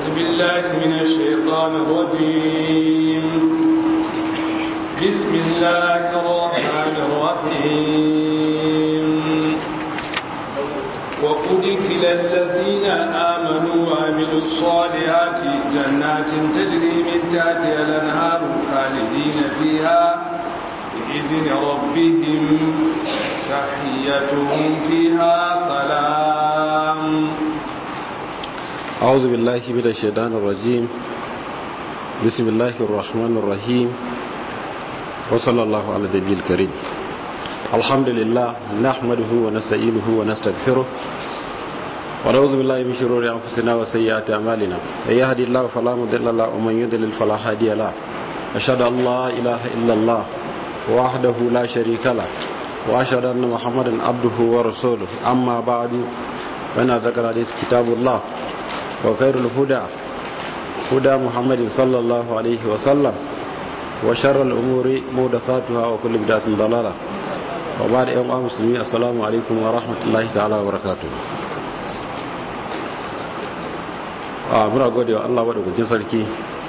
أعوذ بالله من الشيطان الرجيم بسم الله الرحمن الرحيم وأدخل الذين آمنوا وعملوا الصالحات جنات تجري من تحتها الأنهار خالدين فيها بإذن ربهم تحيتهم فيها سلام أعوذ بالله من الشيطان الرجيم بسم الله الرحمن الرحيم وصلى الله على النبي الكريم الحمد لله نحمده ونستعينه ونستغفره ونعوذ بالله من شرور انفسنا وسيئات اعمالنا من يهدي الله فلا مضل له ومن يضلل فلا هادي له اشهد ان لا اله الا الله وحده لا شريك له واشهد ان محمدا عبده ورسوله اما بعد فان ذكر حديث كتاب الله وخير الهدى هدى محمد صلى الله عليه وسلم وشر الامور محدثاتها وكل بدعه ضلاله وبعد يوم مسلمين السلام عليكم ورحمة الله تعالى وبركاته a muna gode wa Allah maɗaukakin sarki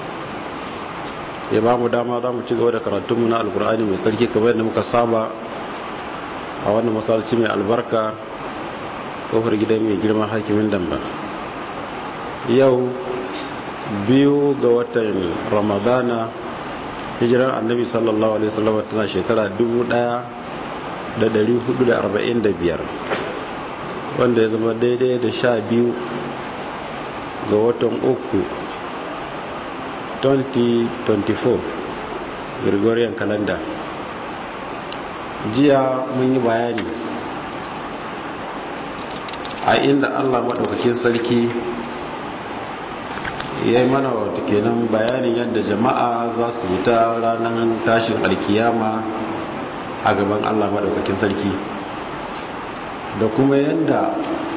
ya ba mu dama za mu ci gaba da karatunmu na alkur'ani mai sarki kamar yadda muka saba a wannan masalci mai albarka kofar gidan mai girma hakimin damba yau biyu ga watan ramadana hijiran annabi sallallahu alaihi wasallam tana shekara dubu ɗaya. da dari hudu da arba'in da biyar wanda ya zama daidai da sha biyu ga watan uku 2024 gregorian calendar jiya mun yi bayani a inda allah maɗaukakin sarki ya yi mana wata kenan bayanin yadda jama'a za su fita ranar tashin alkiyama a gaban Allah maɗaukakin sarki da kuma yadda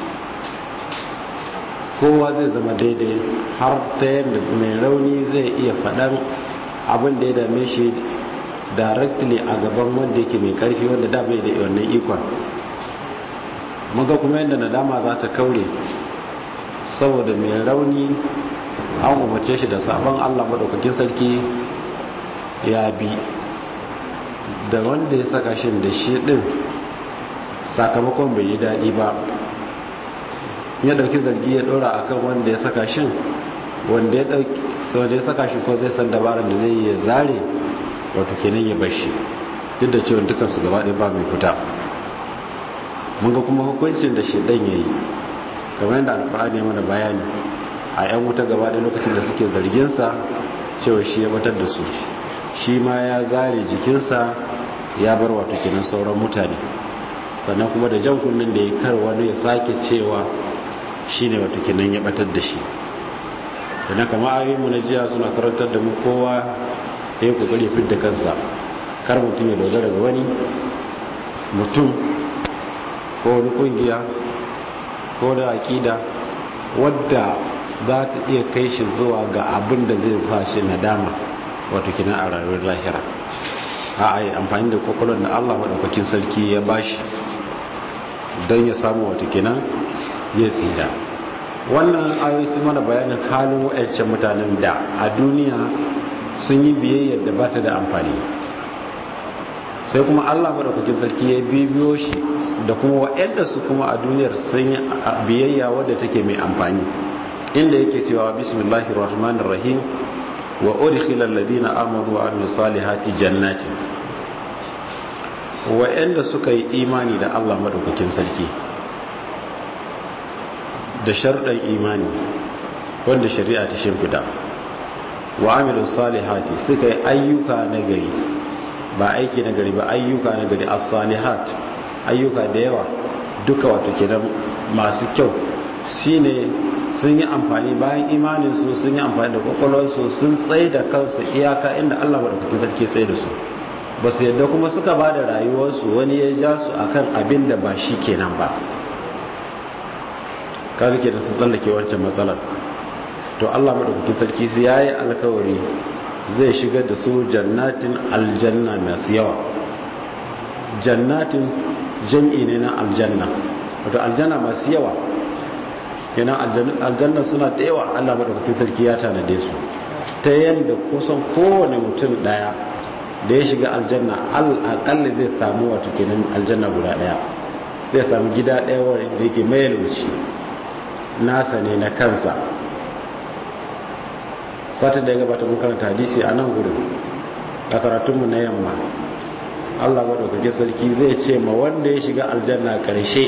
kowa zai zama daidai har ta yadda mai rauni zai iya faɗan abin da ya dame shi directly a gaban wanda yake mai ƙarfi wanda da bai da wannan ikon muga kuma yadda nadama za ta kaure saboda mai rauni an umarce shi da sabon Allah maɗaukakin sarki ya bi da wanda ya saka shi da shi din sakamakon bai yi daɗi ba ya ɗauki zargi ya ɗora akan wanda ya saka shi wanda ya ɗauki sau da ya saka shi ko zai san dabarar da zai ya zare wato kenan ya bashi duk da cewa dukansu gaba ɗaya ba mai fita mun ga kuma hukuncin da shaidan ya yi kamar yadda alkur'ani ya mana bayani a 'yan wuta gaba ɗaya lokacin da suke zarginsa cewa shi ya batar da su shi ma ya zare jikinsa ya bar wato kinan sauran mutane sannan kuma da jan kunnen da ya kar wani ya sake cewa shi ne wato kinan ya batar da shi sannan kama ayoyinmu na jiya suna karantar da mu kowa ya yi kokari fidda kansa kar mutum ya dogara ga wani mutum ko wani kungiya ko da akida wadda za ta iya kai shi zuwa ga abin da zai sa shi nadama wato kina a rayuwar lahira a a yi amfani da kwakwalwar da allah maɗaukakin sarki ya bashi don ya samu wato kina ya tsira wannan ayoyi su mana bayanin halin wa'ancan mutanen da a duniya sun yi biyayyar da ba ta da amfani sai kuma allah maɗaukakin sarki ya bibiyo shi da kuma wa'anda su kuma a duniyar sun yi biyayya wadda take mai amfani inda yake cewa bismillahir rahmanir rahim wa udkhila alladhina amanu wa amilus salihati jannati wa'anda suka yi imani da Allah madaukakin sarki da sharɗan imani wanda shari'a ta shimfida wa amilus salihati suka yi ayyuka na gari ba aiki na gari ba ayyuka na gari as-salihat ayyuka da yawa duka wato kenan masu kyau shine sun yi amfani bayan imaninsu sun yi amfani da kwakwalwarsu sun tsaye da kansu iyaka inda allah maɗaukakin sarki tsaye da su ba su yadda kuma suka ba da rayuwarsu wani ya ja su akan abin da ba shi kenan ba kaga ke da su tsallake wancan matsalar to allah maɗaukakin sarki su ya yi alkawari zai shigar da su jannatin aljanna masu yawa jannatin jam'i ne na aljanna wato aljanna masu yawa kenan aljanna suna da yawa Allah madaukakin sarki ya tanade su ta yadda kusan kowane mutum daya da ya shiga aljanna al'akalli zai samu wato kenan aljanna guda daya zai samu gida daya wanda yake mai yalwaci nasa ne na kansa satin da ya gabata mun karanta hadisi a nan gudun a karatunmu na yamma Allah madaukakin sarki zai ce ma wanda ya shiga aljanna karshe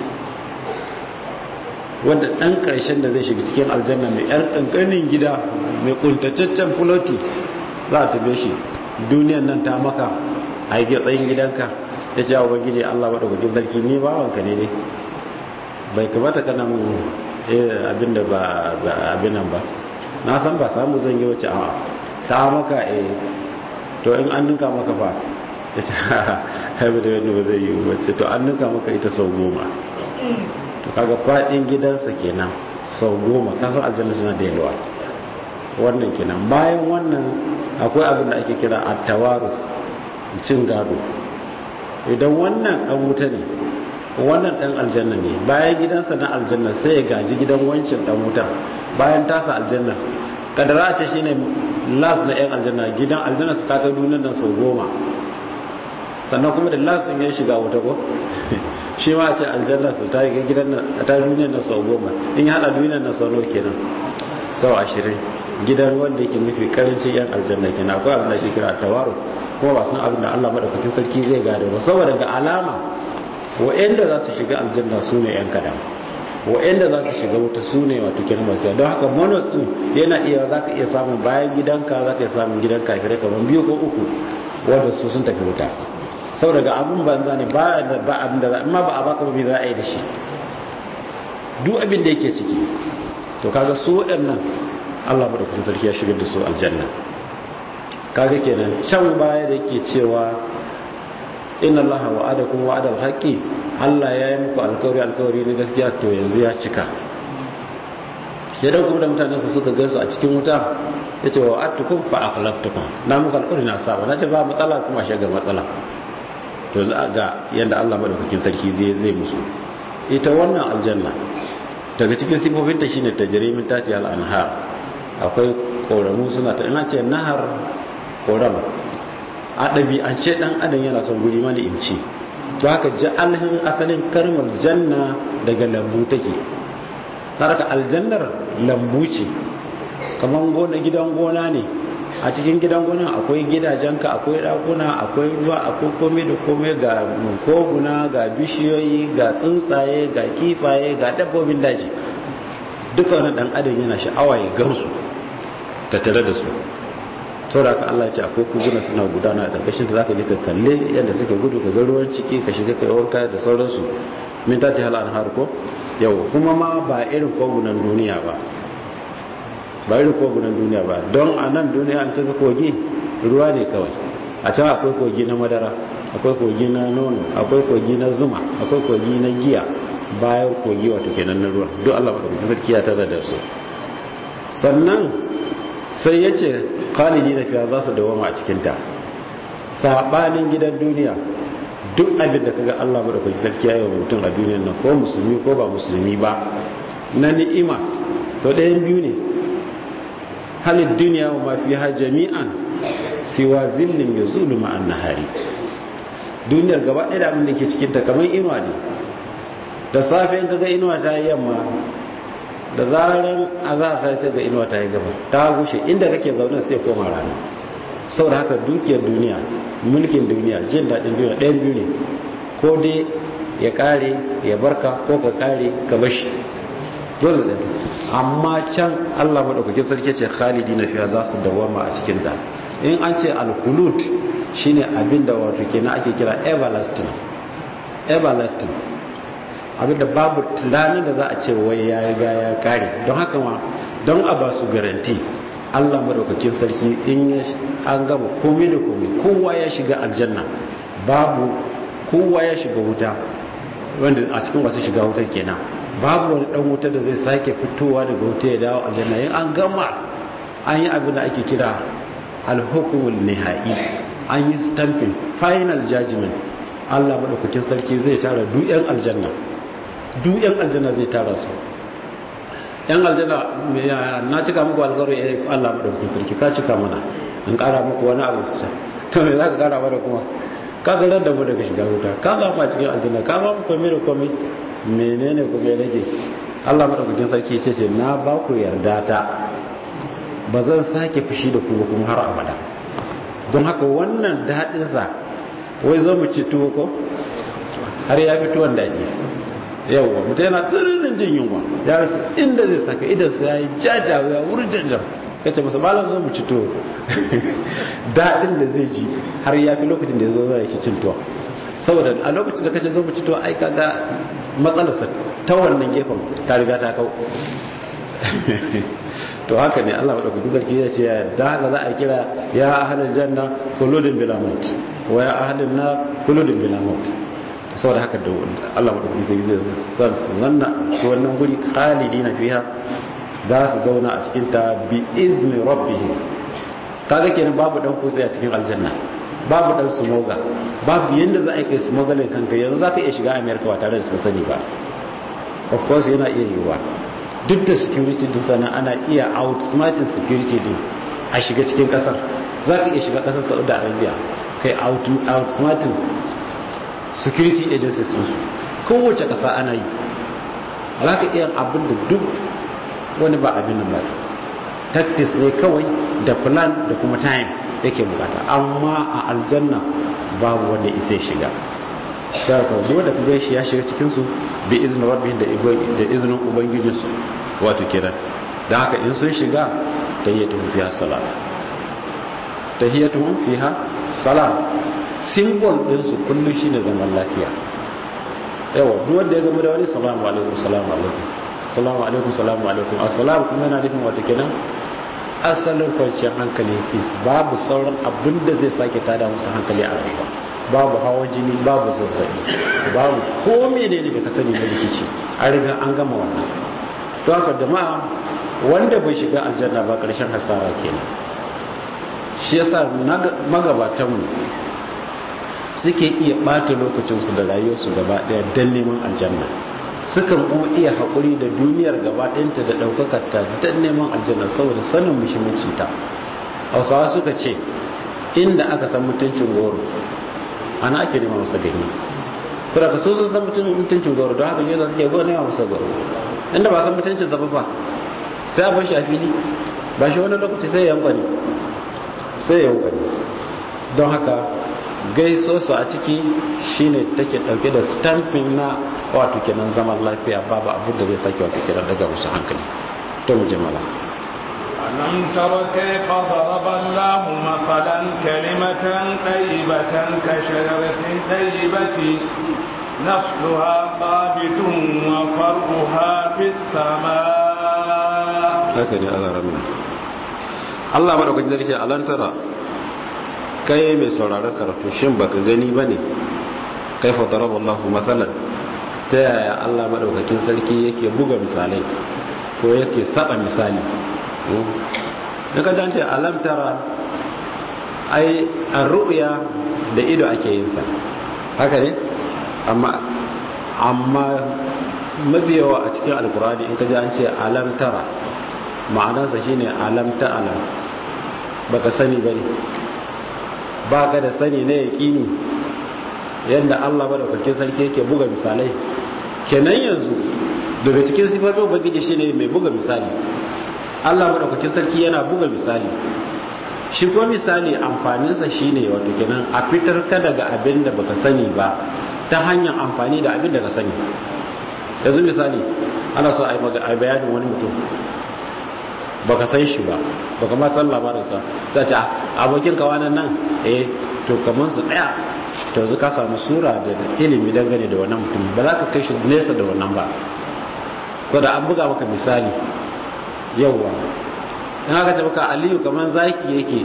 wanda ɗan ƙarshen da zai shiga cikin aljanna mai ƴar ƙanƙanin gida mai ƙuntataccen fuloti za a tabe shi duniyan nan ta maka a yi tsayin gidanka ya ce wa gije Allah maɗaukakin sarki ni bawanka ne ne bai kamata kana mun abin da ba abin nan ba na san ba samu zan yi wace a ta maka e to in an ninka maka fa ya ce haibu da yadda ba zai yi wace to an ninka maka ita sau goma to kaga fadin gidansa kenan sau goma kasan aljanna suna da yalwa wannan kenan bayan wannan akwai abin da ake kira attawaru cin gado idan wannan dan wuta ne wannan dan aljanna ne bayan gidansa na aljanna sai ya gaji gidan wancin dan wutar bayan tasa aljanna kadara ce shine las na yan aljanna gidan aljanna su kaka duniyar nan sau goma sannan kuma da las din ya shiga wuta ko shi ma a ce aljanna su ta yi gidan nan ta duniyar nan sau goma in ya hada duniyar nan sau nawa kenan sau ashirin gidan wanda yake mafi karancin yan aljanna kenan akwai abin da ake kira tawaru kuma ba san abin da Allah madaukakin sarki zai gado ba saboda ga alama wa'anda za su shiga aljanna su ne yan kadan wa'anda za su shiga wuta su ne wato kenan masu don haka bonus din yana iya za ka iya samun bayan gidanka za ka iya samun gidan kafirai kamar biyu ko uku wanda su sun tafi wuta saboda ga abin banza ne ba abin da amma ba a baka ba za a yi da shi duk abin da yake ciki to kaga su waɗannan Allah madaukakin sarki ya shigar da su aljanna kaga kenan can baya da yake cewa inna allaha wa'adakum wa'adal haqqi Allah ya yi muku alkawari alkawari na gaskiya to yanzu ya cika ya dan kuma da mutanen su suka gansu a cikin wuta yace wa wa'adtukum fa aqlabtukum na muku alkawari na saba na ce ba matsala kuma shiga matsala to za ga yanda Allah madaukakin sarki zai zai musu ita wannan aljanna daga cikin sifofinta shine tajrimin tati al-anhar akwai koramu suna ta ina ce nahar koram a ɗabi'ance ɗan adam yana son guri mana imci to haka alhin asalin karmar janna daga lambu take harka aljannar lambu ce kamar gona gidan gona ne a cikin gidan gona akwai gidajenka akwai ɗakuna akwai ruwa akwai komai da komai ga koguna ga bishiyoyi ga tsuntsaye ga kifaye ga dabbobin daji duka wani ɗan adam yana sha'awa ya gansu tattare da su saboda ka Allah ce akwai kuguna suna gudana a ƙarƙashin da zaka je ka kalle yadda suke gudu ka ga ruwan ciki ka shiga kai wanka da sauransu min ta ta halan har ko yau kuma ma ba irin kogunan duniya ba ba irin kogunan duniya ba don a nan duniya an kaga kogi ruwa ne kawai a can akwai kogi na madara akwai kogi na nono akwai kogi na zuma akwai kogi na giya bayan kogi wato kenan na ruwa duk Allah madaukakin sarki ya tara da su sannan sai ya ce khalidi na fiya za su dawama a cikinta saɓanin gidan duniya duk abin da kaga Allah madaukaki sarki ya yi wa mutum a duniyar nan ko musulmi ko ba musulmi ba na ni'ima to ɗayan biyu ne halin duniya wa mafi ha jami'an siwa zillin ya zulu ma'an nahari duniyar gaba ɗaya da abin da ke cikinta kamar inuwa ne da safe in kaga inuwa ta yi yamma da zaran azhar ta sai ga inuwa ta yi gaba ta gushe inda kake zaune sai koma rana saboda haka dukiyar duniya mulkin duniya jin daɗin duniya ɗayan biyu ne ko dai ya ƙare ya barka ko ka ƙare ka bashi dole da amma can Allah madaukakin sarki ce khalidi na fiya za su dawama a cikin da in an ce al-khulud shine abin da wato kenan ake kira everlasting everlasting abinda babu tunanin da za a ce wai ya riga ya kare don haka ma don a ba su garanti Allah madaukakin sarki in an gama komai da komai kowa ya shiga aljanna babu kowa ya shiga wuta wanda a cikin wasu shiga wutar kenan babu wani dan wuta da zai sake fitowa daga wuta ya dawo aljanna in an gama an yi abin da ake kira alhukumul nihai an yi stamping final judgment Allah madaukakin sarki zai tara duk yan aljanna duk yan aljanna zai tara su yan aljanna na cika muku alƙawari eh Allah madaukakin sarki ka cika mana in ƙara muku wani abu su to me za ka ƙara mana kuma ka zarar da mu daga shiga wuta ka zama cikin aljanna ka ba mu komai da komai menene kuma ya rage Allah madaukakin sarki ce ce na ba ku yarda ta ba zan sake fushi da ku ba kuma har abada don haka wannan daɗin sa wai zo mu ci tuwo ko har ya fi tuwon daɗi yawwa mutum yana tsirinin jin yunwa ya rasa inda zai saka idan sa ya yi jajawa ya wurin janjan ya ce masa malam zo mu ci tuwo daɗin da zai ji har ya fi lokacin da ya zo zai cin tuwo saboda a lokacin da kace zo mu ci tuwo ai kaga matsalarsa ta wannan gefen ta riga ta kau to haka ne Allah madaukaki sarki ya ce da haka za a kira ya ahlul janna khuludun bila maut wa ya ahlun nar khuludun bila maut saboda haka da Allah madaukaki zai zanna a wannan guri khalidina fiha za su zauna a cikin ta bi izni rabbihim kaga kenan babu dan kutse a cikin aljanna babu dan sumoga babu yanda za a kai sumogalin kanka yanzu za ka iya shiga america ba tare da sun sani ba of course yana iya yiwuwa duk da security din sana ana iya outsmarting security din a shiga cikin kasar za ka iya shiga kasar saudi arabia kai outsmarting security agencies su kowace kasa ana yi za ka iya abin da duk wani ba abin nan ba tactics ne kawai da plan da kuma time yake bukata amma a aljanna babu wanda isa shiga da ka duk wanda kaga shi ya shiga cikin su bi izinin rabbihim da da izinin ubangijin su wato kenan da haka in sun shiga tayyatuhum fiha salam tayyatuhum fiha salam symbol din su kullu shine zaman lafiya yawa duk wanda ya gama da wani salamu alaikum salamu alaikum salamu alaikum salamu alaikum assalamu kuma yana nufin wato kenan asalin kwanciyar hankali peace babu sauran abin da zai sake tada musu hankali a rayuwa babu hawan jini babu zazzabi babu ko menene da ka sani na rikici an riga an gama wannan to haka jama'a wanda bai shiga aljanna ba karshen hasara kenan shi yasa magabatanmu suke iya bata lokacinsu da rayuwarsu gaba daya don neman aljanna sukan kuma iya haƙuri da duniyar gaba ɗayanta da ɗaukakarta don neman aljanna saboda sanin muhimmancinta hausawa suka ce inda aka san mutuncin goro ana ake nema masa gani saboda ka so sun san mutuncin goro don haka yasa suke goro nema masa goro inda ba san mutuncin zaba ba sai a bar shi a fili ba shi wani lokaci sai ya yankwani sai ya yankwani don haka gaiso su a ciki shine take dauke da stamping na wato kenan zaman lafiya babu abin da zai sake wato kenan daga musu hankali to mu jimala ألم تر كيف ضرب الله مثلا كلمة طيبة كشجرة طيبة نصلها ثابت وفرعها في السماء هكذا على رمي Allah madaukakin sarki alantara kai mai sauraron karatu shin baka gani bane kaifa daraba Allahu mathalan ta yaya Allah madaukakin sarki yake buga misalai ko yake saba misali daga jance alam tara ai arruya da ido ake yin sa haka ne amma amma mabiyawa a cikin alkurani in ka ji an ce alam tara ma'anarsa shine alam ta alam baka sani bane baka da sani na yaƙini yadda Allah madaukakin sarki yake buga misalai kenan yanzu daga cikin sifofin ubangiji shine mai buga misali Allah madaukakin sarki yana buga misali shi ko misali amfaninsa shine wato kenan a fitar ka daga abin da baka sani ba ta hanyar amfani da abin da ka sani yanzu misali ana so a yi bayanin wani mutum baka san shi ba baka ma san labarinsa sai ce abokin ka wannan nan eh to kaman su daya to yanzu ka samu sura da ilimi dangane da wannan mutum ba za ka kai shi nesa da wannan ba ko da an buga maka misali yawwa in aka ce maka aliyu kaman zaki yake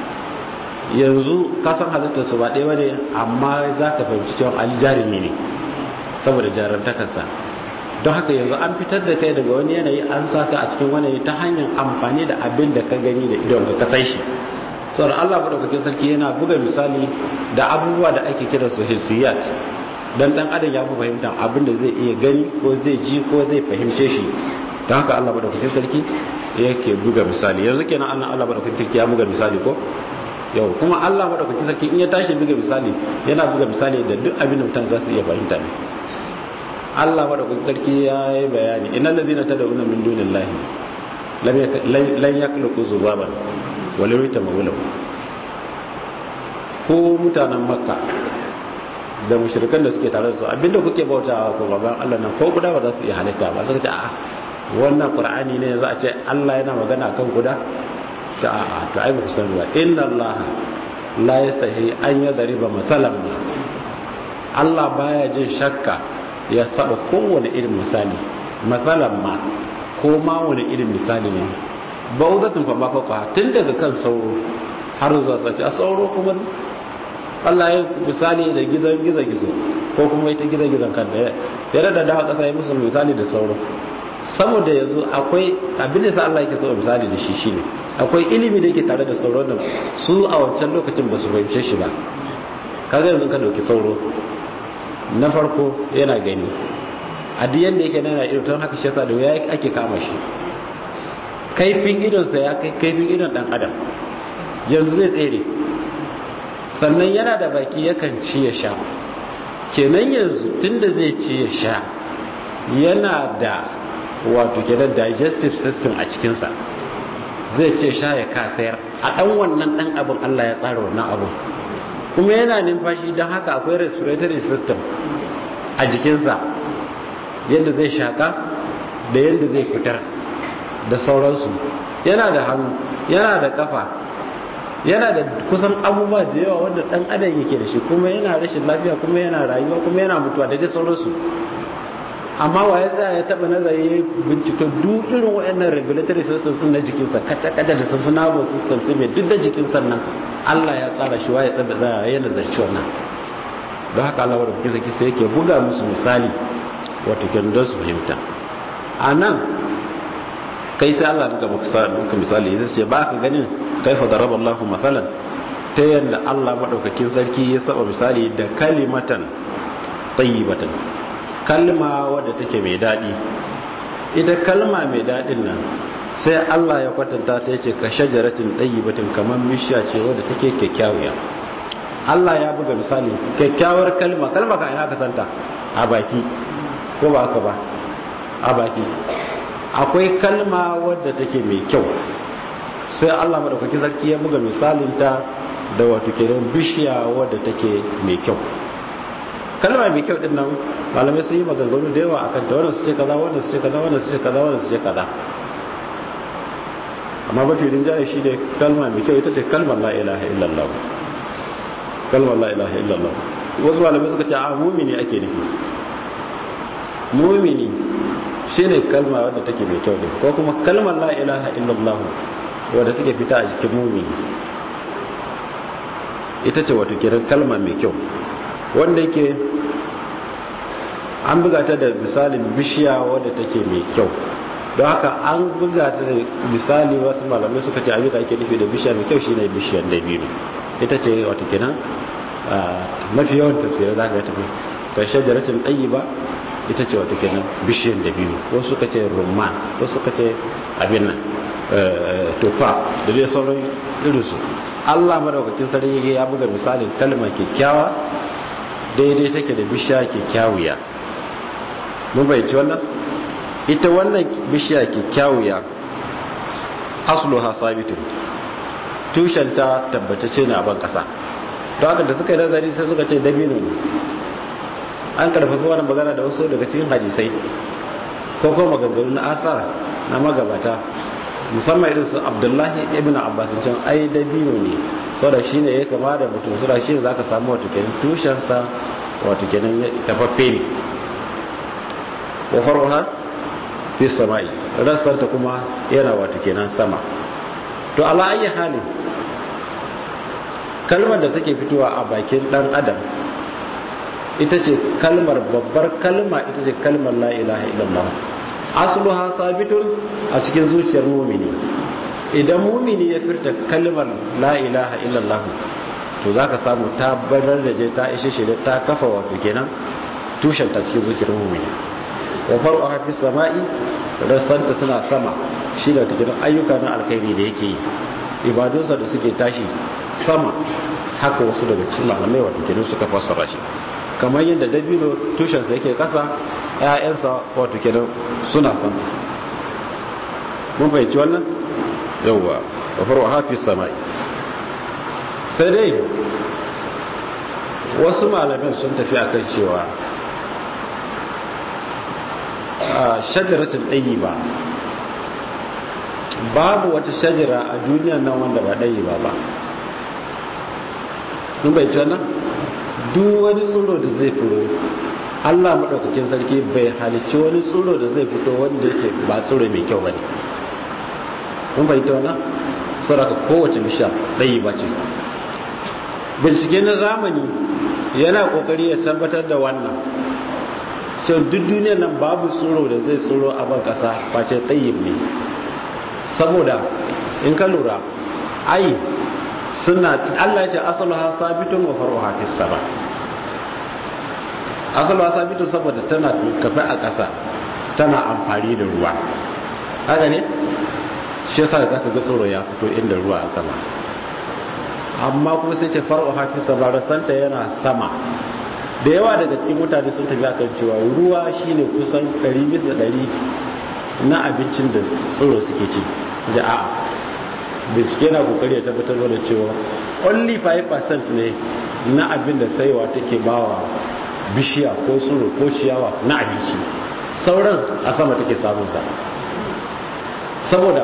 yanzu ka san halittar su ba ɗaya ba ne amma za ka fahimci cewa ali jarumi ne saboda jarantakarsa don haka yanzu an fitar da kai daga wani yanayi an saka a cikin wani ta hanyar amfani da abin da ka gani da idon ka kasai shi sauran allah maɗaukakin sarki yana buga misali da abubuwa da ake kira su hissiyat don dan adam ya fi fahimtar abin da zai iya gani ko zai ji ko zai fahimce shi don haka Allah madaukakin sarki yake buga misali yanzu kenan Allah Allah madaukakin sarki ya buga misali ko yau kuma Allah madaukakin sarki in ya tashi buga misali yana buga misali da duk abin da mutan za su iya fahimta ne Allah madaukakin sarki ya yi bayani innal ladina tad'una min dunillahi lan yakhluqu zubaban wala yatamawulu ko mutanen makka da mushrikan da suke tare da su abinda kuke bautawa ko baban Allah nan ko guda ba za su iya halitta ba suka ce a wannan qur'ani ne za a ce Allah yana magana kan guda ce a a to ai ba ku sani ba inna Allah la yastahi an yadriba masalan Allah baya jin shakka ya saba kowane irin misali masalan ma ko ma wani irin misali ne baudatun fa ba fa tun daga kan sauro har zuwa sace a sauro kuma Allah ya misali da gizon gizo gizo ko kuma ita gizo gizon kan da ya rada da kasa ya musu misali da sauro saboda yanzu akwai abin da sa Allah yake so misali da shi shine akwai ilimi da yake tare da sauro da su a wancan lokacin ba su fahimce shi ba kaga yanzu ka dauki sauro na farko yana gani a duk yanda yake nana ido don haka shi yasa da ya ake kama shi kaifin idonsa ya kai kaifin idon dan adam yanzu zai tsere sannan yana da baki yakan ci ya sha kenan yanzu tunda zai ci ya sha yana da wato kenan digestive system a cikinsa zai ce sha ya kasayar a ɗan wannan ɗan abin Allah ya tsara wannan abin kuma yana numfashi don haka akwai respiratory system a jikinsa yadda zai shaka da yadda zai fitar da sauransu yana da hannu yana da kafa yana da kusan abubuwa da yawa wanda dan adam yake da shi kuma yana rashin lafiya kuma yana rayuwa kuma yana mutuwa da dai sauransu amma wa ya tsaya ya taba nazari ya bincika duk irin waɗannan regulatory system din na jikinsa kaca kaca da sun nervous system sai mai duk da jikin sannan Allah ya tsara shi wa ya tsaba tsaya ya nazarci wannan don haka Allah wadda kuke saki sai yake buga musu misali wato kenan don su fahimta a nan kai sai Allah duka muka misali zai ce ba ka ganin kaifa daraba Allahu mathalan ta yadda Allah madaukakin sarki ya saba misali da kalimatan tayyibatan kalma wadda take mai dadi ita kalma mai dadin nan sai Allah ya kwatanta ta yace ka shajaratin tayyibatin kamar bishiya ce wadda take kyakkyawiya Allah ya buga misali kyakkyawar kalma kalma ka ina ka santa a baki ko ba haka ba a baki akwai kalma wadda take mai kyau sai Allah madaukaki sarki ya buga misalinta da wato kenan bishiya wadda take mai kyau kalma mai kyau din nan malamai sun yi maganganu da yawa akan ta wannan su ce kaza wannan su ce kaza wannan su ce kaza wannan su ce kaza amma mafi rinjaye shi ne kalma mai kyau ita ce kalmar la ilaha illallah kalmar la ilaha illallah wasu malamai suka ce a mumini ake nufi mumini shine kalma wadda take mai kyau din ko kuma kalmar la ilaha illallah wadda take fita a jikin mumini ita ce wato kiran kalma mai kyau wanda yake an buga ta da misalin bishiya wadda take mai kyau don haka an buga ta da misali wasu malamai suka ce abin da ake nufi da bishiya mai kyau shine bishiyar dabino ita ce wato kenan mafi yawan tafsirai za ka ga tafi karshen da rashin ɗayi ba ita ce wato kenan bishiyar dabino wasu suka ce rumman wasu suka ce abin nan tufa da dai sauran irinsu allah madaukakin sarki ya buga misalin kalma kyakkyawa daidai take da bishiya kyakkyawiya mun bayyanci wannan ita wannan bishiya kyakkyawiya asluha sabitun tushenta tabbatacce ne a ban kasa don haka da suka yi nazari sai suka ce dabino ne an karfafa wani magana da wasu daga cikin hadisai ko kuma maganganu na asar na magabata musamman irin su abdullahi ibn abbas can ai dabino ne saboda shine ya kama da mutum saboda shi za ka samu wato kenan tushensa wato kenan tafaffe ne wa faruha fi samai rassanta kuma yana wato kenan sama to ala ayi halin kalmar da take fitowa a bakin dan adam ita ce kalmar babbar kalma ita ce kalmar la ilaha illallah asluha sabitun a cikin zuciyar mumini idan mumini ya furta kalmar la ilaha illallah to zaka samu ta barar da je ta ishe shi ta kafa wato kenan tushen ta cikin zuciyar mumini wa faru a hafi sama'i rassanta suna sama shi da cikin ayyuka na alkhairi da yake yi ibadunsa da suke tashi sama haka wasu daga cikin malamai wato kenan suka fassara shi kamar yadda dabino tushensa yake kasa ƴaƴansa wato kenan suna sama mun fahimci wannan yawwa wa faru hafi samai sai dai wasu malamin sun tafi akan cewa a shajaratin ɗayi ba babu wata shajara a duniyan nan wanda ba ɗayi ba ba nun bai nan duk wani tsoro da zai fito allah maɗaukakin sarki bai halicci wani tsoro da zai fito wanda yake ba tsoro mai kyau ba ne nun bai nan sauraka kowace bisha ɗayi ba ce bincike na zamani yana ƙoƙari ya tabbatar da wannan sai duk duniyar nan babu tsoro da zai tsoro a ban ƙasa face ɗayyib ne saboda in ka lura ai suna Allah ya ce asalu ha sabitun wa faru ha fis sama asalu ha sabitun saboda tana kafe a ƙasa tana amfani da ruwa haka ne shi yasa za ka ga tsoro ya fito inda ruwa a sama amma kuma sai ce faru ha fis sama rasanta yana sama da yawa daga cikin mutane sun tafi akan cewa ruwa shine kusan 100 bisa 100 na abincin da tsoro suke ci ji a bincike na kokari ya tabbatar da cewa only 5% ne na abin da saiwa take bawa bishiya ko tsoro ko ciyawa na abinci sauran a sama take samunsa saboda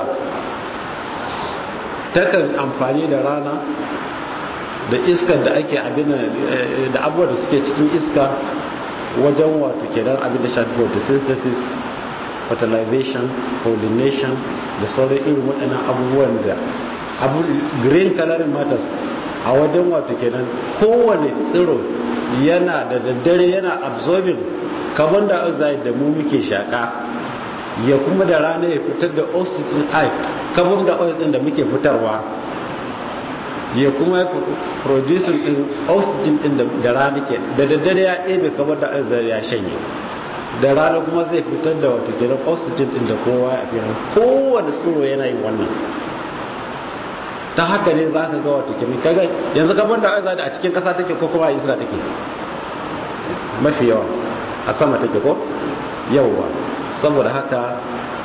takan amfani da rana da iskar da ake abin da abubuwa da suke cikin iska wajen wato kenan abin da shafi photosynthesis fertilization pollination da sauran irin waɗannan abubuwan da abu green coloring matters a wajen wato kenan kowane tsiro yana da daddare yana absorbing carbon dioxide da mu muke shaka ya kuma da rana ya fitar da oxygen ai carbon dioxide da muke fitarwa ya kuma producing din oxygen din da rana ke da daddare ya ɗebe carbon dioxide ya shanye da rana kuma zai fitar da wato kenan oxygen din da kowa ya fi kowane tsoro yana yin wannan ta haka ne za ka ga wato kenan kaga yanzu carbon dioxide a cikin ƙasa take ko kuma a iska take mafi yawa a sama take ko yawwa saboda haka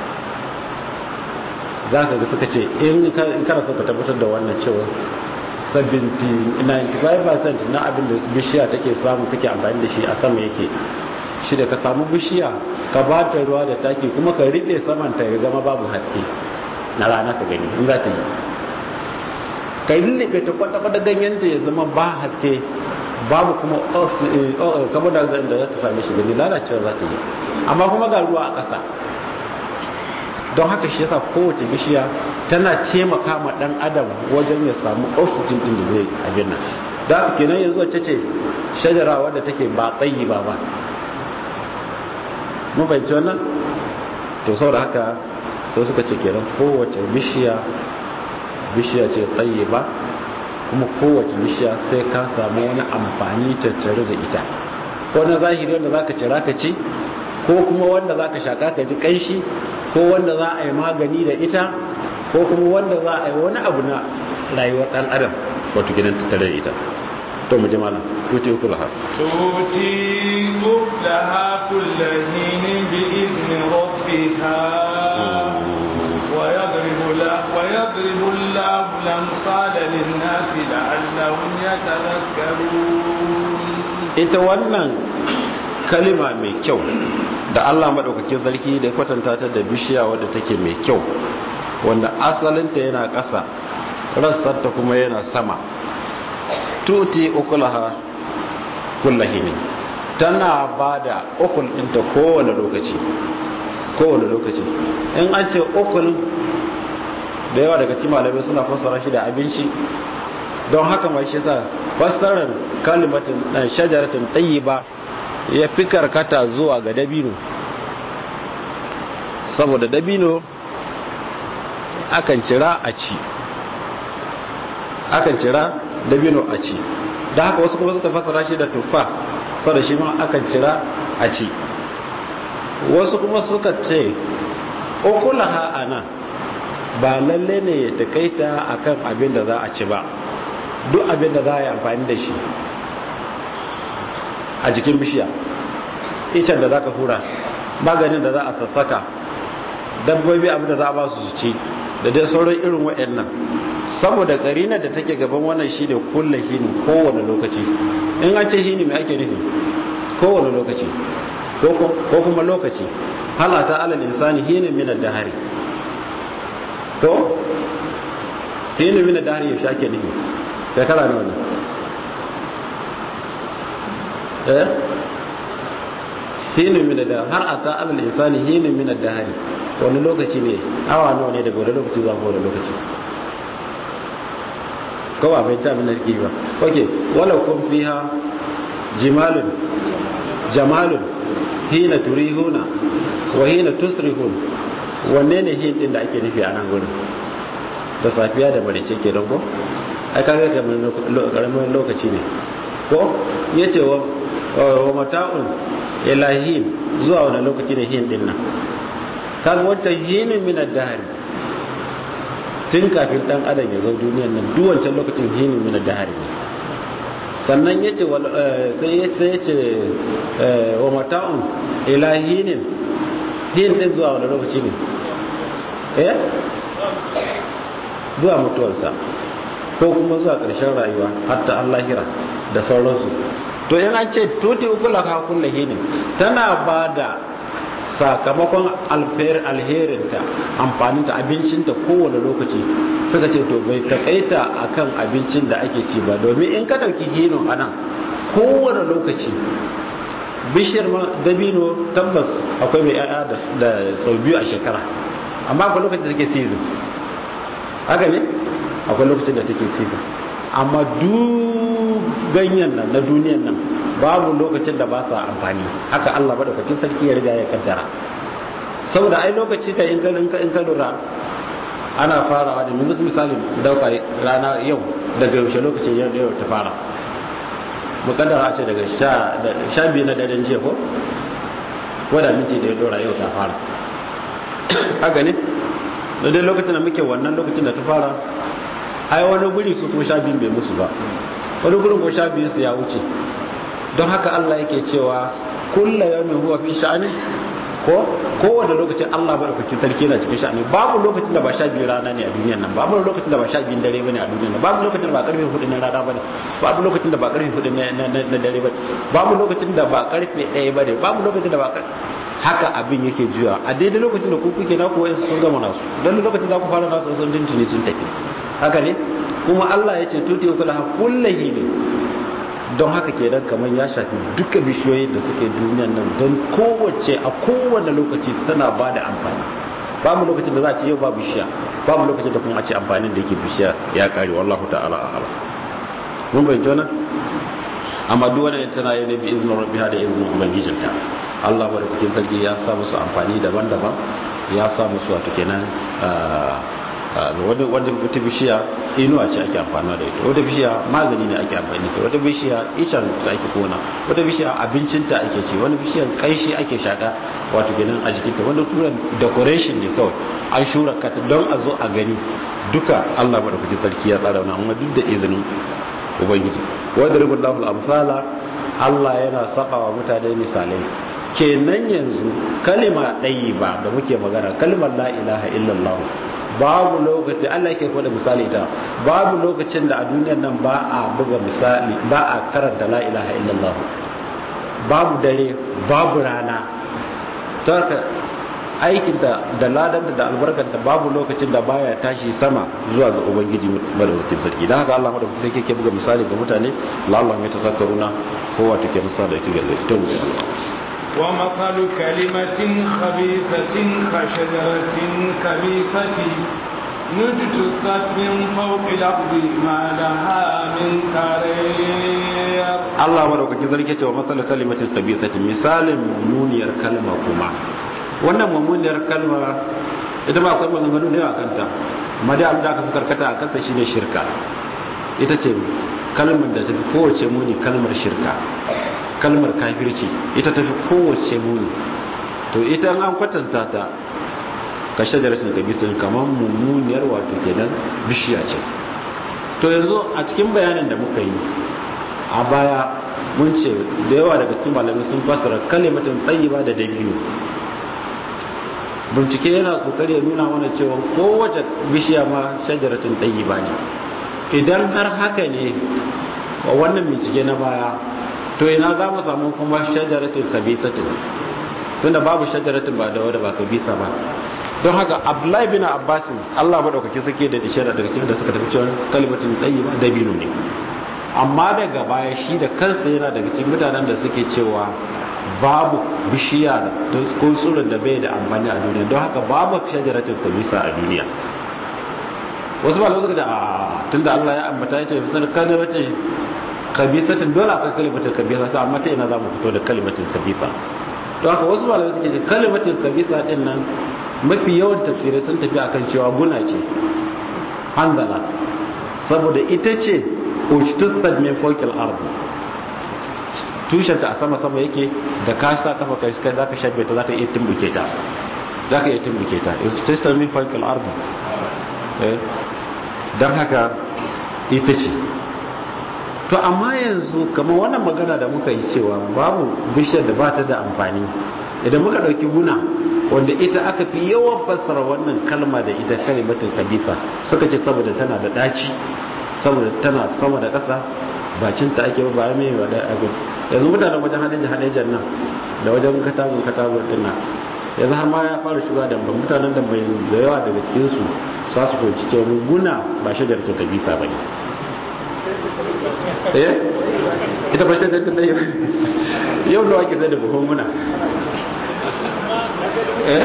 za ka ga suka ce in kana so ka tabbatar da wannan cewa 95% na abin da bishiya take samu take amfani da shi a sama yake shi da ka samu bishiya ka ba ta ruwa da taki kuma ka riɗe samanta ya zama babu haske na rana ka gani in za ta yi ka yi lullube ta kwata-kwata ganyen da ya zama ba haske babu kuma kamar da da za ta same shi gani lalacewa za ta yi amma kuma ga ruwa a ƙasa don haka shi yasa kowace bishiya tana taimaka ma ɗan adam wajen ya samu oxygen ɗin da zai abin nan da haka kenan yanzu wacce ce shajara wadda take ba tsayi ba ba mun fahimci wannan to saboda haka sai suka ce kenan kowace bishiya bishiya ce tsaye ba kuma kowace bishiya sai ka samu wani amfani tattare da ita ko na zahiri wanda zaka cira ka ci ko kuma wanda zaka shaka ka ji kanshi ko wanda za a yi magani da ita ko kuma wanda za a yi wani abu na rayuwar dan adam wato gidan tattare da ita to mu ji malam tuti ukulaha tuti ukulaha kullahin bi izni rabbiha ويضرب الله ويضرب الله الأمثال للناس لعلهم يتذكرون ita wannan kalima mai kyau da Allah madaukakin sarki da kwatanta ta da bishiya wadda take mai kyau wanda asalinta yana ƙasa rassarta kuma yana sama tuti ukulaha kullahini tana bada ukul ɗinta kowane lokaci kowane lokaci in an ce ukul da yawa daga cikin malamai suna fassara shi da abinci don haka mai shi sa fassarar kalimatin dan shajaratin tayyiba ya fi karkata zuwa ga dabino saboda dabino akan cira a ci akan cira dabino a ci da haka wasu kuma suka fassara shi da tuffa saboda shi ma akan cira a ci wasu kuma suka ce ukulaha ana ba lalle ne ya takaita akan abin da za a ci ba duk abin da za a yi amfani da shi a jikin bishiya icen da za ka hura maganin da za a sassaka dabbobi abin da za a ba su ci da dai sauran irin waɗannan saboda ƙarina da take gaban wannan shi da kulle hini kowane lokaci in an ce hini mai ake nufi kowane lokaci ko kuma lokaci halata alal insani hini minar dahari to hini minar dahari yaushe ake nufi shekara nawa ne eh hini minar dahari har a ta alal insani hini minar dahari wani lokaci ne awa nawa ne daga wani lokaci zuwa wani lokaci kawai bai ta minar ki ba ok wala kun fiha jimalun jamalun hina turihuna wa hina tusrihun wanne ne hin din da ake nufi a nan gurin da safiya da marice ke don ko ai kaga kamar karamin lokaci ne ko yace wa wa mata'un ilahin zuwa wani lokaci ne hin din nan kaga wancan hinin min ad-dahr tun kafin dan adam ya zo duniyar nan duk wancan lokacin hinin min ad-dahr ne sannan yace sai yace yace wa mata'un ilahinin hin din zuwa wani lokaci ne eh zuwa mutuwarsa ko kuma zuwa ƙarshen rayuwa hatta Allah hira da sauransu to in an ce tuti ukula ka kullu hinin tana bada sakamakon alherinta amfaninta abincinta kowane lokaci suka ce to bai takaita akan abincin da ake ci ba domin in ka dauki hinin anan kowane lokaci bishiyar dabino tabbas akwai mai yaya da sau biyu a shekara amma akwai lokacin da take season haka ne akwai lokacin da take season amma duk ganyen nan na duniyan nan babu lokacin da ba sa amfani haka Allah madaukakin sarki ya riga ya kaddara saboda ai lokaci da in ka in ka lura ana farawa da yanzu misali dauka rana yau daga yaushe lokacin yau yau ta fara mukaddara ce daga sha biyu na daren jiya ko ko da minti da ya dora yau ta fara haka ne da dai lokacin da muke wannan lokacin da ta fara ai wani guri su kuma sha biyun bai musu ba wani gurin ko sha biyun su ya wuce don haka Allah yake cewa kulla yawmin huwa fi sha'ani ko kowane lokacin Allah ba da sarki na cikin sha'ani babu lokacin da ba sha biyu rana ne a duniyar nan babu lokacin da ba sha biyun dare bane a duniyar nan babu lokacin da ba karfe hudu na rana bane babu lokacin da ba karfe hudu na dare bane babu lokacin da ba karfe ɗaya bane babu lokacin da ba haka abin yake juya a daidai lokacin da ku kuke na kuwa sun gama nasu don lokacin za ku fara nasu sun tuntuni sun tafi haka ne kuma Allah ya ce tuti kula kullahi ne don haka ke dan kamar ya shafi duka bishiyoyi da suke duniyan nan don kowace a kowane lokaci tana ba da amfani babu lokacin da za a ce yau ba bishiya babu lokacin da kuma a ce amfanin da yake bishiya ya kare wallahu ta'ala a'ala mun bai jona amma duk wanda tana yi ne bi izinin rabbiha da izinin ubangijinta Allah madaukakin sarki ya sa musu amfani daban-daban ya sa musu wato kenan wanda wata bishiya inuwa ce ake amfani da ita wata bishiya magani ne ake amfani da wata bishiya icen da ake kona wata bishiya abincinta ake ci wani bishiyan kaishi ake shaka wato kenan a jikinta wanda kuma decoration ne kawai an shura kata don a zo a gani duka Allah madaukakin sarki ya tsara wannan amma duk da izinin ubangiji wadda ribullahu al-amsala Allah yana saba wa mutane misalai kenan yanzu kalima ɗayi ba da muke magana kalmar la ilaha illallah babu lokaci Allah yake kwada misali ta babu lokacin da a duniyar nan ba a buga misali ba a karanta la ilaha illallah babu dare babu rana ta aikinta da ladanta da albarkanta babu lokacin da baya tashi sama zuwa ga ubangiji madaukakin sarki don haka Allah madaukakin sarki ke buga misali ga mutane lallah mai tasakkaruna kowa take nasa da ita ga ita mu ومثل كلمة خبيثة كشجرة كبيثة نجتثت من فوق الأرض ما لها من قرير الله مدوكاkin sarki ce wa matsalar kalimatin kabisati misalin mummuniyar kalma kuma wannan mummuniyar kalma ita ba akwai maganganu ne a kanta amma dai abin da aka fi karkata a kanta shine shirka ita ce kalmar da ta fi kowace muni kalmar shirka kalmar kafirci ita tafi kowace muni to ita an kwatanta ta ka shajaratin kabisin kamar mummuniyar wato kenan bishiya ce to yanzu a cikin bayanin da muka yi a baya mun ce da yawa daga cikin malamai sun fassara kalimatin tayyiba da dabino bincike yana kokari ya nuna mana cewa kowace bishiya ma shajaratin tayyiba ne idan har haka ne wa wannan bincike na baya to ina za mu samu kuma shajaratin kabisatin tunda babu shajaratin ba da wadda ba kabisa ba don haka abdullahi bin abbasin allah maɗaukaki suke da dishara daga cikin da suka tafi cewa kalimatin tayyiba dabino ne amma daga baya shi da kansa yana daga cikin mutanen da suke cewa babu bishiya ko tsurin da bai da amfani a duniya don haka babu shajaratin kabisa a duniya wasu malamai suka ce a tunda Allah ya ambata ya ce fisar kalimatin kabisatin dole akwai kalimatin kabisa ta amma ta ina za mu fito da kalimatin kabisa don haka wasu malamai suke ce kalimatin kabisa din nan mafi yawan tafsirai sun tafi akan cewa guna ce hanzala saboda ita ce ujtustad min fawqil ardi tushenta a sama sama yake da ka sa kafa kai kai zaka shafe ta zaka iya tumbuke ta zaka iya tumbuke ta ujtustad min fawqil ardi eh dan haka ita ce to amma yanzu kamar wannan magana da muka yi cewa babu bishiyar da ba ta da amfani idan muka dauki guna wanda ita aka fi yawan fassara wannan kalma da ita kalimatul kabifa suka ce saboda tana da daci saboda tana sama da ƙasa bacinta ake ba ya mai wada abu yanzu mutanen wajen hadin hadajen nan da wajen katagun katagun din nan yanzu har ma ya fara shiga da ba mutanen da mai da yawa daga cikin su sa su fahimci cewa guna ba shajar ta kabisa bane eh ita ba shajar ta dai yau da wake sai da buhun muna eh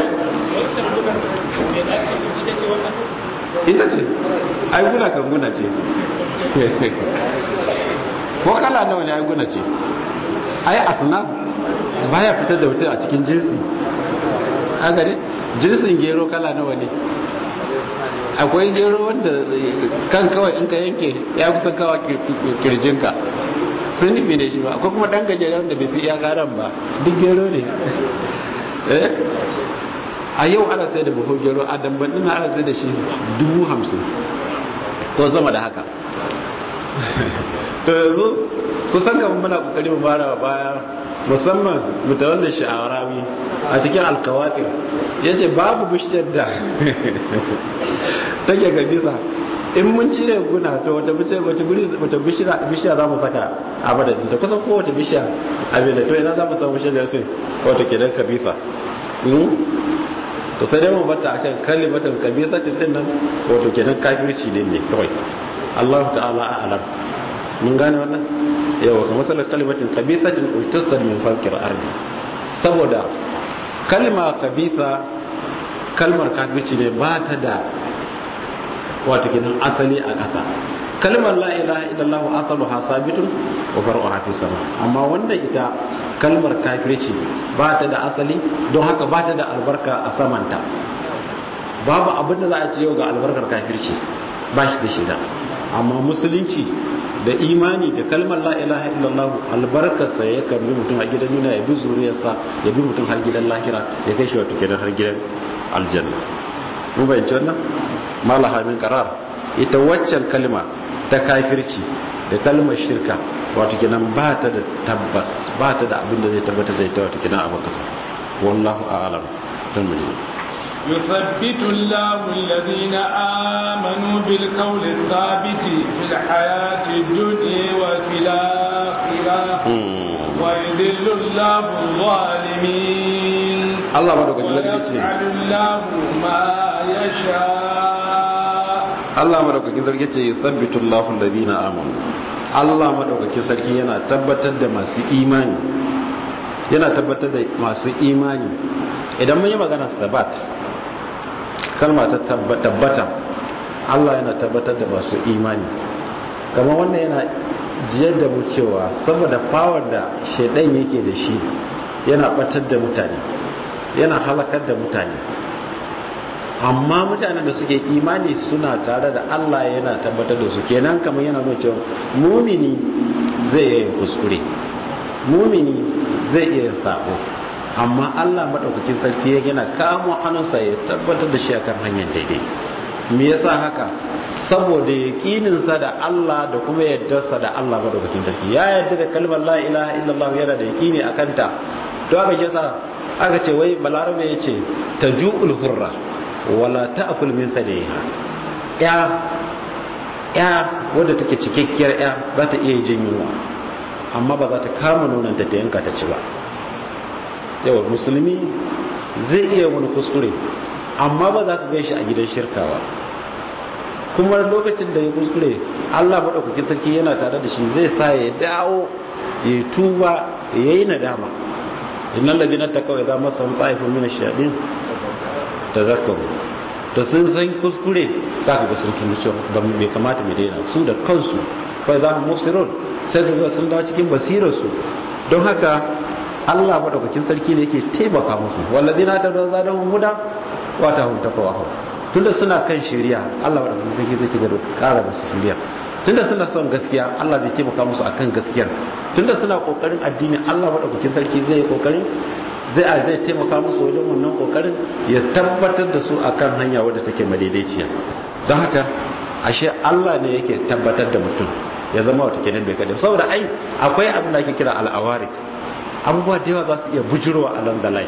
ita ce ai guna kan guna ce ko kala nawa ne ai guna ce ai asna baya fitar da mutum a cikin jinsi a gare jinsin gero kala nawa ne akwai gero wanda kan kawai in ka yanke ya kusa kawa kirjinka sun nufi ne shi ba akwai kuma dan gajere wanda bai fi iya garan ba duk gero ne eh a yau ana sai da buhun gero a damban ina ana sai da shi dubu hamsin ko sama da haka to yanzu kusan kamar muna kokari mu fara baya musamman mutawallin sha'arawi a cikin alkawatir ya ce babu bishiyar da take gabisa in mun cire guna to wata bishiya za mu saka a madadin ta kusan kowace bishiya abin da to ina za mu samu shajar tun wata kenan kabisa to sai dai mu batta akan kalimatul kabisatin din nan wato kenan kafirci ne ne kawai Allah ta'ala a'lam mun gane wannan yawa kamar masalar kalimatin kabisatin ujtasad min falqir ardi saboda kalma kabisa kalmar kafirci ne ba ta da wato kenan asali a ƙasa kalmar la ilaha illallah asaluha sabitun wa far'uha fi sama amma wannan ita kalmar kafirci ba ta da asali don haka ba ta da albarka a samanta babu abin da za a ce yau ga albarkar kafirci ba shi da shida amma musulunci da imani da kalmar la ilaha illallah albarkarsa ya kan bi mutum a gidan duniya ya bi zuriyarsa ya bi mutum har gidan lahira ya kai shi wato kenan har gidan aljanna mun bayyana wannan malaha min qarar ita waccan kalma ta kafirci da kalmar shirka wato kenan ba ta da tabbas ba ta da abin da zai tabbatar da ita wato kenan a bakasa wallahu a'lam tambaye يثبت الله الذين آمنوا بالقول الثابت في الحياة الدنيا وفي الآخرة ويذل الله الظالمين الله مدوك جلال ويفعل الله ما يشاء Allah madaukakin sarki ce yuthabbitu Allahu alladhina amanu Allah madaukakin sarki yana tabbatar da masu imani yana tabbatar da masu imani idan mun yi magana sabat kalma ta tabbata Allah yana tabbatar da masu imani kamar wannan yana jiyar da mu cewa saboda power da shaidan yake da shi yana batar da mutane yana halakar da mutane amma mutanen da suke imani suna tare da Allah yana tabbatar da su kenan kamar yana nuna cewa mumini zai yi kuskure mumini zai iya sako amma Allah madaukakin sarki ya gina kamo hannunsa ya tabbatar da shi akan hanyar daidai me yasa haka saboda yaqininsa da Allah da kuma yaddarsa da Allah madaukakin sarki ya yarda da kalmar la ilaha illallah yana da yaqini akan ta to aka yasa aka ce wai balarabe yace taju'ul hurra wala ta'kul min thadiha ya ya wadda take cikakkiyar ya za ta iya jin yunwa amma ba za ta kama nonanta ta yanka ta ci ba yawa musulmi zai iya wani kuskure amma ba za ka gan shi a gidan shirkawa kuma lokacin da ya kuskure allah maɗaukaki sarki yana tare da shi zai sa ya dawo ya tuba ya yi nadama innan labinan ta kawai za masa ta'ifin mina shaɗin ta zakaru da sun san kuskure za ka ga sun tuni cewa ba mai kamata mai daina su da kansu kawai za mu mufsirun sai ka ga sun dawo cikin basirarsu don haka Allah madaukakin sarki ne yake taimaka musu walladina ta da zadahum huda wa ta hum taqwa tunda suna kan shari'a Allah madaukakin sarki zai ci gaba da kara musu shari'a tunda suna son gaskiya Allah zai taimaka musu akan gaskiyar tunda suna kokarin addini Allah madaukakin sarki zai kokarin zai zai taimaka musu wajen wannan kokarin ya tabbatar da su akan hanya wadda take madaidaiciya don haka ashe Allah ne yake tabbatar da mutum ya zama wata kenan bai kadai saboda ai akwai abin da ake kira al'awarik abubuwa da yawa za su iya bujirowa a langalai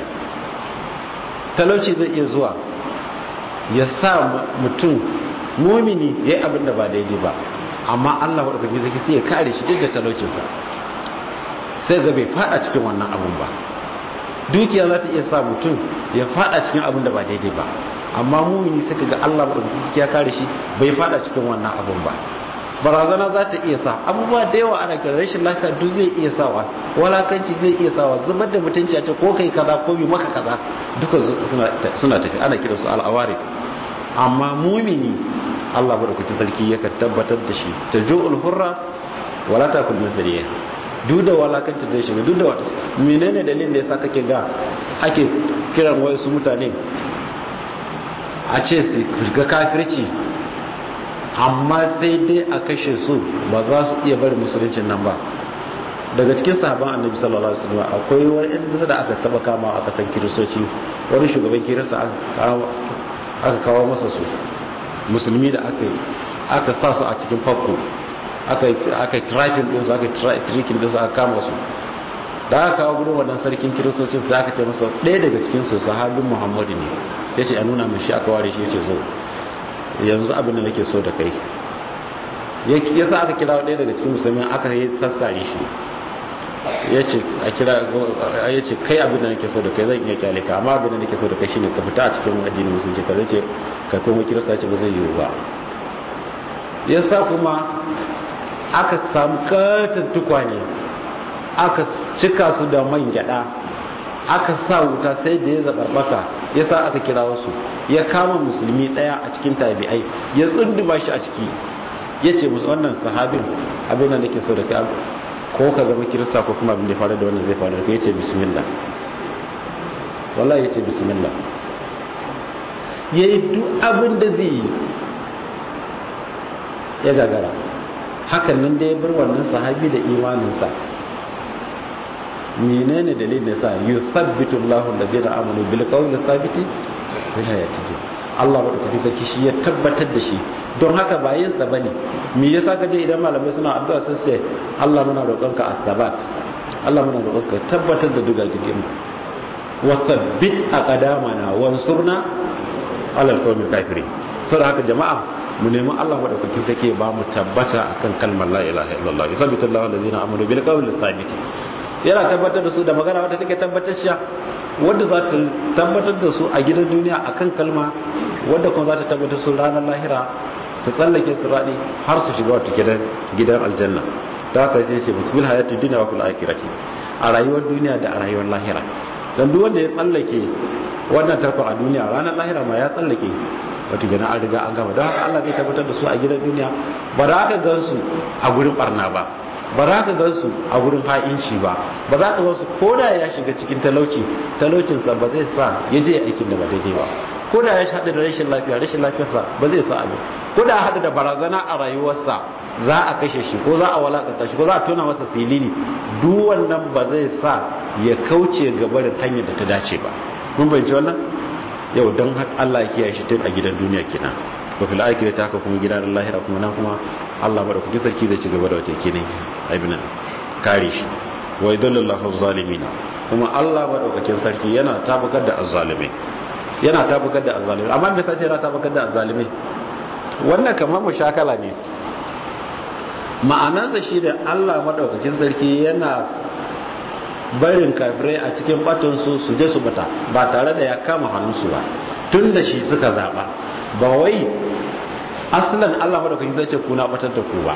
talauci zai iya zuwa ya sa mutum mumini ya yi abin da ba daidai ba amma Allah wadda zaki sai ya kare shi duk da talaucinsa sai ga bai fada cikin wannan abun ba dukiya za ta iya sa mutum ya fada cikin abin da ba daidai ba amma mumini suka ga Allah maɗaukaki ya kare shi bai fada cikin wannan abin ba barazana za ta iya sa abubuwa da yawa ana kira rashin lafiya duk zai iya sawa walakanci zai iya sawa zubar da mutunci a ce ko kai kaza ko bi maka kaza duka suna tafi ana kira su al'awari amma mumini Allah maɗaukaki sarki yakan tabbatar da shi ta jo'ul hurra wala ta kulmin fariya duk da walakanci zai shiga duk da wata menene dalilin da yasa kake ga ake kiran wasu mutane a ce su shiga kafirci amma sai dai a kashe su ba za su iya bari musuluncin nan ba daga cikin sahaban annabi sallallahu alaihi wasallam akwai wani inda da aka taba kama a kasan kiristoci wani shugaban kirista aka kawo masa su musulmi da aka sa su a cikin fakko aka yi trafin ɗinsu aka yi trikin ɗinsu aka kama su da aka kawo gudun wannan sarkin kiristocin sai aka ce masa ɗaya daga cikin su sahabin muhammadu ne ya ce a nuna mai shi aka ware shi ya ce zo yanzu abin da nake so da kai ya sa aka kira ɗaya daga cikin musulmi aka yi sassare shi ya ce a kira ya ce kai abin da nake so da kai zan iya kyale ka amma abin da nake so da kai shine ka fita a cikin addinin musulunci ka zai ce ka koma kirista ce ba zai yiwu ba ya sa kuma aka samu katon tukwane aka cika su da man gyada aka sa wuta sai da ya zabarbaka ya sa aka kira wasu ya kama musulmi daya a cikin tabi'ai ya tsunduma shi a ciki ya ce musu wannan sahabin abin da nake so da kai ko ka zama kirista ko kuma abin da faru da wannan zai faru da kai ya ce bismillah wallahi ya ce bismillah ya yi duk abin da zai yi ya gagara hakan nan da ya bar wannan sahabi da imaninsa menene dalilin sa yuthabbitu Allahu alladhina amanu bil qawli thabiti fil hayati Allah madaukakin sarki shi ya tabbatar da shi don haka ba yin sa bane me yasa kaje idan malamai suna addu'a sun ce Allah muna roƙonka at-thabat Allah muna roƙonka tabbatar da duga gidin wa thabbit aqdamana wansurna ala al-qawmi kafirin saboda haka jama'a mu nemi Allah madaukakin sarki ba mu tabbata akan kalmar la ilaha illallah yuthabbitu Allahu alladhina amanu bil qawli thabit yana tabbatar da su da magana wadda take tabbatar sha wadda za ta tabbatar da su a gidan duniya akan kalma wadda kuma za ta tabbatar su ranar lahira su tsallake su raɗi har su shiga wata gidan gidan aljanna ta haka sai ce musul hayatu dunya wa fil akhirati a rayuwar duniya da a rayuwar lahira dan duk wanda ya tsallake wannan tarko a duniya ranar lahira ma ya tsallake wato gina an riga an gama don haka Allah zai tabbatar da su a gidan duniya ba za ka gansu a gurin barna ba ba za ka gansu a gurin ha'inci ba ba za ka gansu ko da ya shiga cikin talauci talaucinsa ba zai sa ya je aikin da ba daidai ba ko da ya shaɗa da rashin lafiya rashin lafiyarsa ba zai sa abu ko da hada da barazana a rayuwarsa za a kashe shi ko za a walakanta shi ko za a tona masa silili duk wannan ba zai sa ya kauce gaba da hanyar da ta dace ba mun bayyana wannan yau don Allah ya kiyaye shi tun a gidan duniya kenan wa fil akhirati haka kuma gidan lahira kuma nan kuma Allah madaukakin sarki zai ci gaba da wata kenan abin kare shi wa idallallahu zalimin kuma Allah madaukakin sarki yana tabbatar da azzalimai yana tabbatar da azzalimai amma me sace yana tabbatar da azzalimai wannan kamar mushakala ne ma'anarsa shi da Allah madaukakin sarki yana barin kafirai a cikin batunsu su je su bata ba tare da ya kama hannunsu ba tun da shi suka zaba ba wai asalan Allah madaukakin zai ce kuna batar da ku ba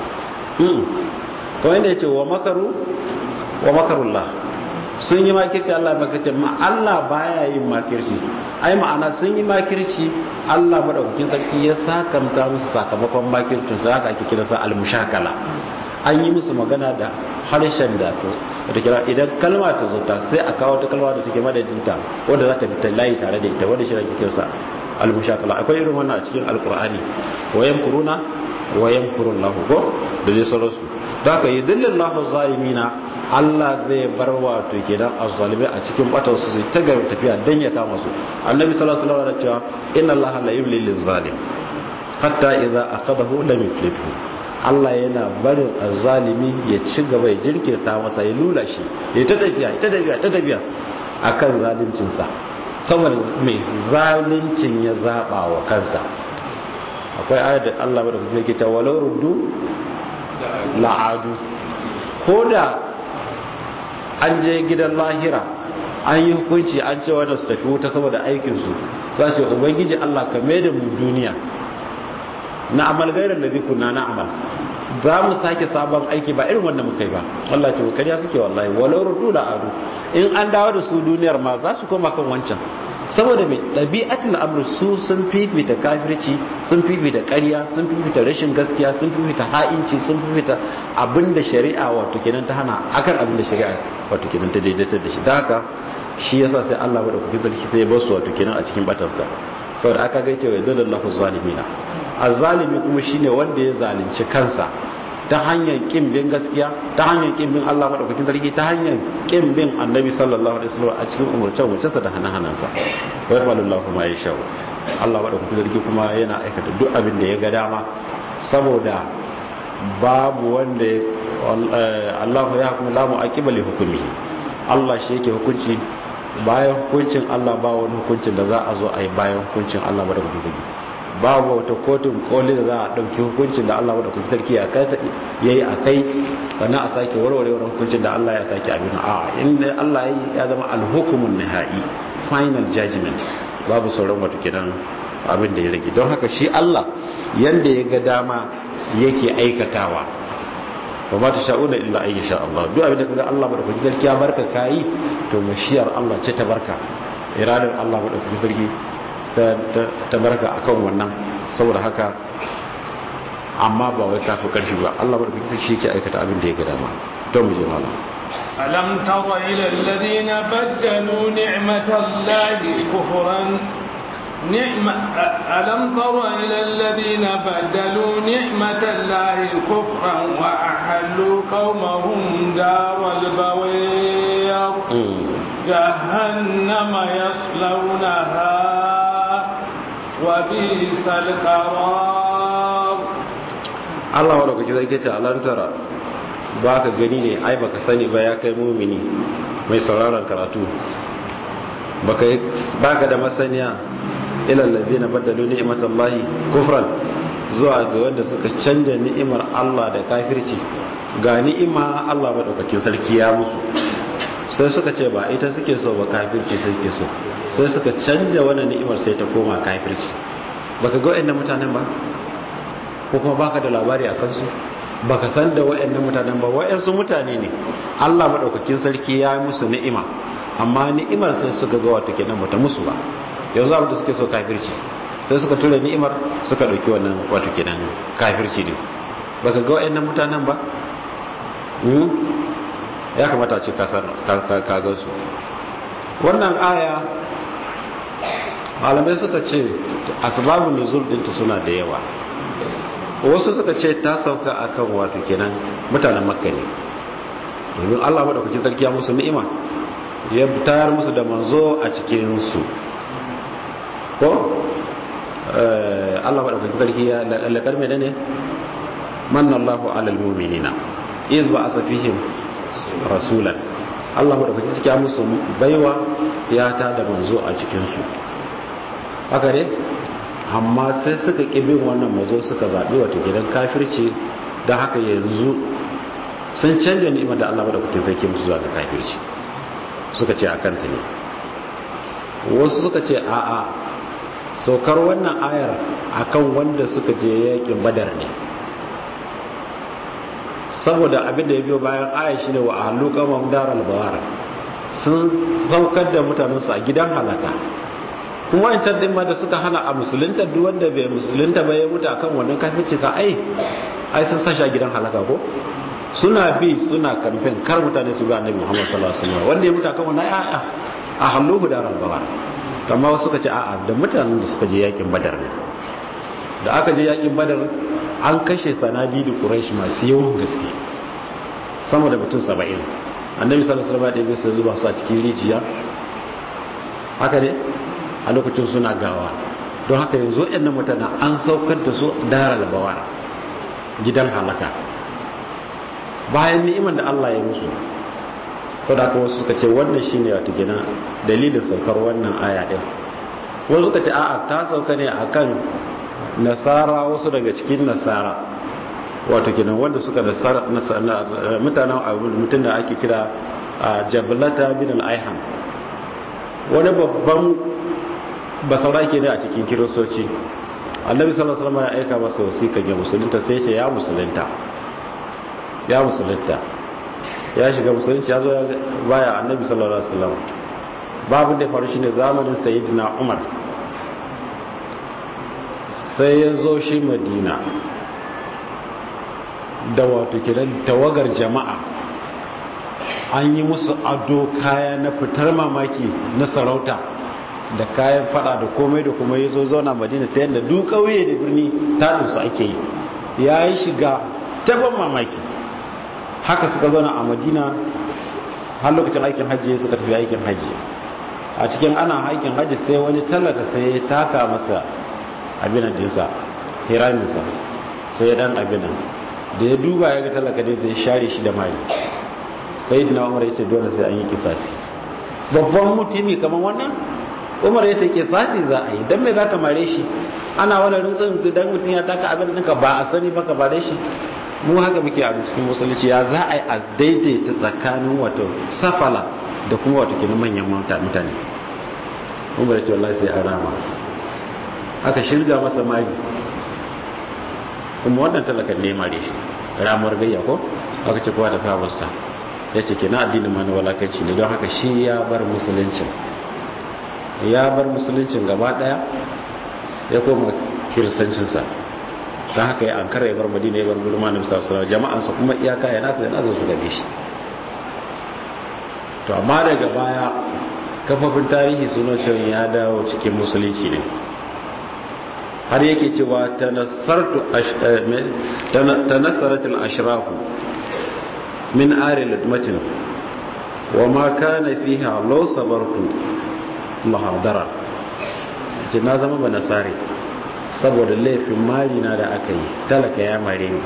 kawai da ya ce wa makaru wa makarullah sun yi makirci Allah makirci ma Allah baya yin makirci ai ma'ana sun yi makirci Allah madaukakin sarki ya sakamta musu sakamakon makircin su haka ake kira sa al-mushakala an yi musu magana da harshen da da kira idan kalma ta zo ta sai a kawo ta kalma da take madadinta wanda za ta fita layi tare da ita wanda shi ake kira sa al-mushakala akwai irin wannan a cikin alqur'ani wa yamkuruna wa yamkurullahu ko da dai sauransu da haka yudillillahu zalimina Allah zai bar wato kenan azzalimai a cikin batar su sai ta ga tafiya dan ya kama su annabi sallallahu alaihi wasallam ya cewa inna allaha la yumli lizalim hatta idza akhadahu lam yuflithu Allah yana barin azzalimi ya ci gaba ya jirkirta masa ya lula shi ya ta tafiya ta tafiya ta tafiya akan zalincin sa saboda mai zalincin ya zaba wa kansa akwai ayat da Allah bada kuma yake ta walau ruddu la'adu ko da an je gidan lahira an yi hukunci an ce wadda su tafi wuta saboda aikinsu za su yi ubangiji Allah ka mai da mu duniya na amal gairar da zai kuna na amal za mu sake sabon aiki ba irin wanda muka yi ba Allah ce kariya suke wallahi walau rudu da adu in an dawo da su duniyar ma za su koma kan wancan saboda mai ɗabi'atul amr su sun fifita kafirci sun fifita ƙarya sun fifita rashin gaskiya sun fifita ha'inci sun fifita abinda shari'a wato kenan ta hana akan abinda shari'a wato kenan ta daidaita da shi da haka shi yasa sai Allah bada kuki sarki sai ya bar su wato kenan a cikin batansa saboda aka ga cewa yadullahu zalimina azzalimi kuma shine wanda ya zalunci kansa ta hanyar kin bin gaskiya ta hanyar kin bin Allah madaukakin sarki ta hanyar kin bin Annabi sallallahu alaihi wasallam a cikin umurce umurcensa da hana-hanansa wa yafalullahu ma yasha Allah madaukakin sarki kuma yana aikata duk abin da ya ga dama saboda babu wanda Allah ya hukumu la mu'aqiba li hukmihi Allah shi yake hukunci bayan hukuncin Allah ba wani hukuncin da za a zo a yi bayan hukuncin Allah madaukakin sarki babu wata kotun koli da za a ɗauki hukuncin da Allah wadda sarki ya yi a kai sannan a sake warware wani hukuncin da Allah ya sake abin a inda Allah ya zama alhukumun nihai final judgment babu sauran wata kidan abin da ya rage don haka shi Allah yanda ya ga dama yake aikatawa ba ma ta sha'una illa an sha Allah duk abin da kaga Allah madaukakin sarki ya barka kayi to mashiyar Allah ce ta barka iradar Allah madaukakin sarki ta barka akan wannan saboda haka amma ba wai kafi karfi ba Allah ba da shi yake aikata abin da ya ga dama don mu je malam ألم تر إلى الذين بدلوا نعمة الله كفرا نعمة ألم تر إلى الذين بدلوا نعمة الله كفرا وأحلوا قومهم دار البوير جهنم يصلونها وبئس القرار Allah wa dauki zai ce alantara ba ka gani ne ai baka sani ba ya kai mumini mai sauraron karatu baka da masaniya ilal ladina badalu ni'matallahi kufran zuwa ga wanda suka canja ni'imar Allah da kafirci ga ni'ima Allah madaukakin sarki ya musu sai suka ce ba ita suke so ba kafirci suke so sai suka canja wannan ni'imar sai ta koma kafirci baka ga wayannan mutanen ba ko kuma baka da labari a kansu baka san da wayannan mutanen ba wayansu mutane ne Allah madaukakin sarki ya musu ni'ima amma ni'imar sai suka ga wato kenan bata musu ba yanzu abin da suke so kafirci sai suka tura ni'imar suka dauki wannan wato kenan kafirci ne baka ga wayannan mutanen ba ya kamata a ce kaga su wannan aya malamai suka ce asbabun nuzul dinta suna da yawa wasu suka ce ta sauka akan wato kenan mutanen makka ne domin Allah madaukakin sarki ya musu ni'ima ya tayar musu da manzo a cikin su ko Allah madaukakin sarki ya lakar mai ne manna Allahu alal mu'minina iz ba'asa fihim rasulan Allah madaukakin sarki ya musu baiwa ya ta da manzo a cikin su haka ne amma sai suka ƙi bin wannan mazo suka zaɓi wata gidan kafirci da haka yanzu sun canja ni'imar da Allah madaukakin sarki musu zuwa ga kafirci suka ce a kanta ne wasu suka ce a'a saukar wannan ayar akan wanda suka je yakin badar ne saboda abin da ya biyo bayan ayar shine wa ahlu qamam daral bawar sun saukar da mutanensu a gidan halaka kuma wancan din ma da suka hana a musulunta duk wanda bai musulunta ba ya mutu akan wannan kafirci ka ai ai sun sashi a gidan halaka ko suna bi suna kamfen kar mutane su ga annabi Muhammad sallallahu alaihi wasallam wanda ya mutu akan wannan a'a a halluhu da rabbawa amma wasu suka ce a'a da mutanen da suka je yakin badar ne da aka je yakin badar an kashe sanadi da quraish masu yawan gaske sama da mutum 70 annabi sallallahu alaihi wasallam ya su zuba su a cikin rijiya haka ne a lokacin suna gawa don haka yanzu ɗan mutane an saukar da su daral bawar gidan halaka bayan ni'imar da Allah ya musu to da wasu suka ce wannan shine wato gina dalilin saukar wannan aya din wasu suka ce a'a ta sauka ne akan nasara wasu daga cikin nasara wato kenan wanda suka nasara mutanen mutum da ake kira jabalata bin al-aiham wani babban basarake ne a cikin kiristoci annabi sallallahu alaihi wasallam ya aika masa wasiƙa ga musulunta sai ya ce ya musulunta ya musulunta ya shiga musulunci ya zo ya baya annabi sallallahu alaihi wasallam babu da faru shine zamanin sayyidina umar sai ya zo shi madina da wato kiran tawagar jama'a an yi musu ado kaya na fitar mamaki na sarauta da kayan fada da komai da kuma ya zo zauna madina ta yadda duk ƙauye da birni taɗinsu ake yi ya yi shiga taban mamaki haka suka zauna a madina har lokacin aikin hajji suka tafi aikin hajji a cikin ana aikin hajji sai wani talaka sai ya taka masa abinan dinsa hiraminsa sai ya dan abinan da ya duba ya ga talaka ne zai share shi da mari sai dina umar ya ce dole sai an yi kisasi babban mutumi kamar wannan umar ya ce kisasi za a yi don me za ka mare shi ana wani rintsin idan mutum ya taka abin ɗinka ba a sani ba ka bare shi mu haka muke a cikin musulunci ya za a yi a daidaita tsakanin wato safala da kuma wato kenan manyan mutane umar ya ce wallahi sai an rama aka shirga masa mari kuma wannan talakan ne mare shi ramuwar gayya ko aka ce kowa da kawarsa ya ce kenan addinin ma na walakanci ne don haka shi ya bar musuluncin ya bar musuluncin gaba daya ya koma kiristancinsa don haka ya ankara ya bar madina ya bar gulma na bisa sura jama'ansa kuma iyaka ya nasa ya nasa su gabe shi to amma daga baya kafafin tarihi suna cewa ya dawo cikin musulunci ne har yake cewa tanassaratul ashrafu min ari latmatin wa ma kana fiha law sabartu lahadara na zama ba nasari saboda laifin mari na da aka yi talaka ya mare ni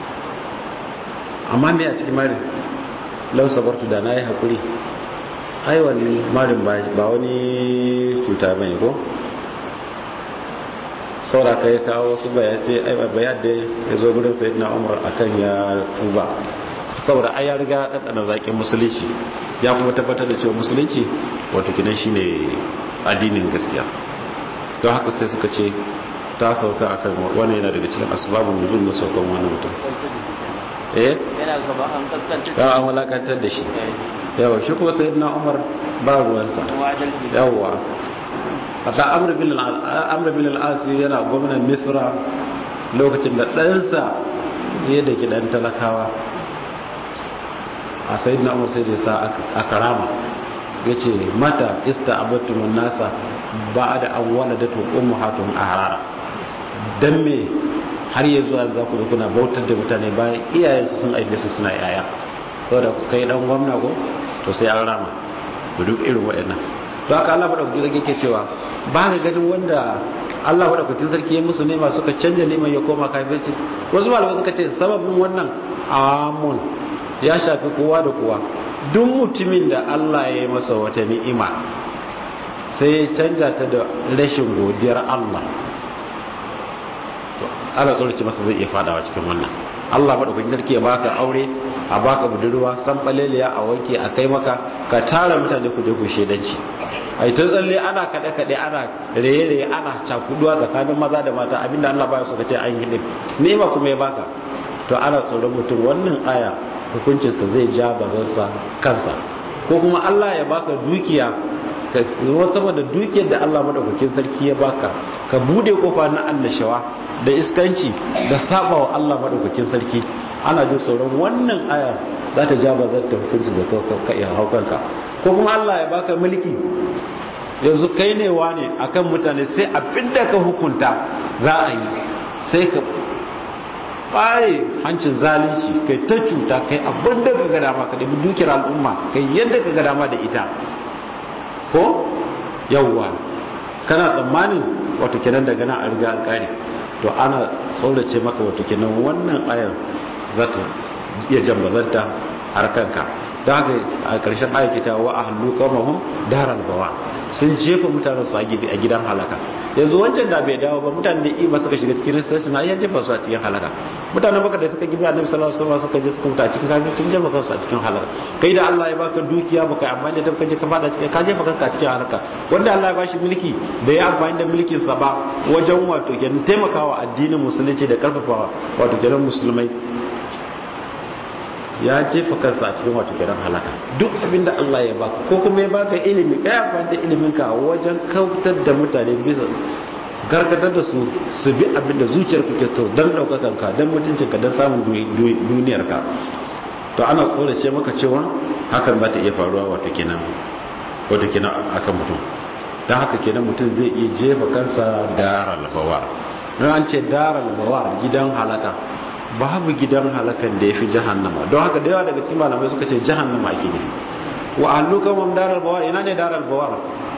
amma me a cikin mari law sabartu da na yi haƙuri ai wani marin ba wani cuta bane ko sauraka ya kawo wasu bayace bayar da ya zo gudun sayid na umar akan ya tuba saboda ai ya riga ɗanɗana zaƙin musulunci ya kuma tabbatar da cewa musulunci wato kinan shi ne addinin gaskiya don haka sai suka ce ta sauka akan wani yana daga cikin asibabin nuzul na saukan wani mutum eh yana gaba an kaskanta ya an walakantar da shi yawa shi kuma sayid na umar ba ruwansa yawa haka amr bin al'asi yana gwamnan misra lokacin da ɗansa ya da gidan talakawa a sayid na umar sai da sa a karama ya ce mata ista abattumin nasa ba da an wala da tukun muhatun a harara don me har ya zuwa za ku zo kuna bautar da mutane bayan iyayensu sun aibe su suna yaya saboda ku kai dan gwamna ko to sai an rama to duk irin waɗannan don haka Allah madaukakin sarki yake cewa ba ga ganin wanda Allah madaukakin sarki ya musu nema suka canja neman ya koma kafirci wasu malamai suka ce sababin wannan amun ya shafi kowa da kowa duk mutumin da Allah ya yi masa wata ni'ima sai ya canja ta da rashin godiyar Allah to ana tsoraci masa zai iya fadawa cikin wannan Allah madaukakin sarki ya baka aure a baka budurwa san baleliya a wanke a kai maka ka tara mutane ku je ku shedanci ai ta tsalle ana kaɗe kaɗe ana raye raye ana cakuduwa tsakanin maza da mata abinda Allah baya so ka ce an yi din nema kuma ya baka to ana tsoron mutum wannan aya hukuncinsa zai ja bazansa kansa ko kuma Allah ya baka dukiya ka saboda dukiyar da Allah madaukakin sarki ya baka ka bude kofa na annashawa da iskanci da saba wa Allah madaukakin sarki ana jin tsoron wannan aya za ta ja bazar ta hukunci da ka iya haukanka ko kuma Allah ya baka mulki yanzu kai ne wane akan mutane sai abinda ka hukunta za a yi sai ka bare hancin zalunci kai ta cuta kai abinda ka ga dama ka dabi dukiyar al'umma kai yadda ka ga dama da ita ko yawwa kana tsammanin wato kenan daga nan a riga an kare to ana tsorace maka wato kenan wannan ayan za ta iya jambazanta har kanka don haka a ƙarshen aya ke cewa a hannu kamahun daral bawa sun jefa mutanen su a gidan halaka yanzu wancan da bai dawo ba mutanen da ima suka shiga cikin risashi na iya jefa su a cikin halaka mutanen baka da suka gibi annabi sallallahu alaihi wasallam suka je suka mutu a cikin kafin sun jefa kansu a cikin halaka kai da Allah ya baka dukiya baka amfani da ka je ka fada cikin ka jefa kanka a cikin halaka wanda Allah ya bashi mulki da ya amfani da mulkin sa ba wajen wato kenan taimakawa addinin musulunci da karfafawa wato kenan musulmai ya jefa kansa a cikin wato kiran halaka duk abinda Allah ya baka ko kuma ya baka ilimi kai amfani da ilimin ka wajen kautar da mutane bisa gargadar da su su bi abinda zuciyar ka ke to dan daukakan ka dan mutuncin ka dan samun duniyar ka to ana korace maka cewa hakan za ta iya faruwa wato kenan wato kenan akan mutum dan haka kenan mutum zai iya jefa kansa daral bawar don an ce daral bawar gidan halaka babu gidan halakan da ya fi jahannama don haka da yawa daga cikin malamai suka ce jahannama ake nufi wa ahluka mam daral bawar ina ne daral bawar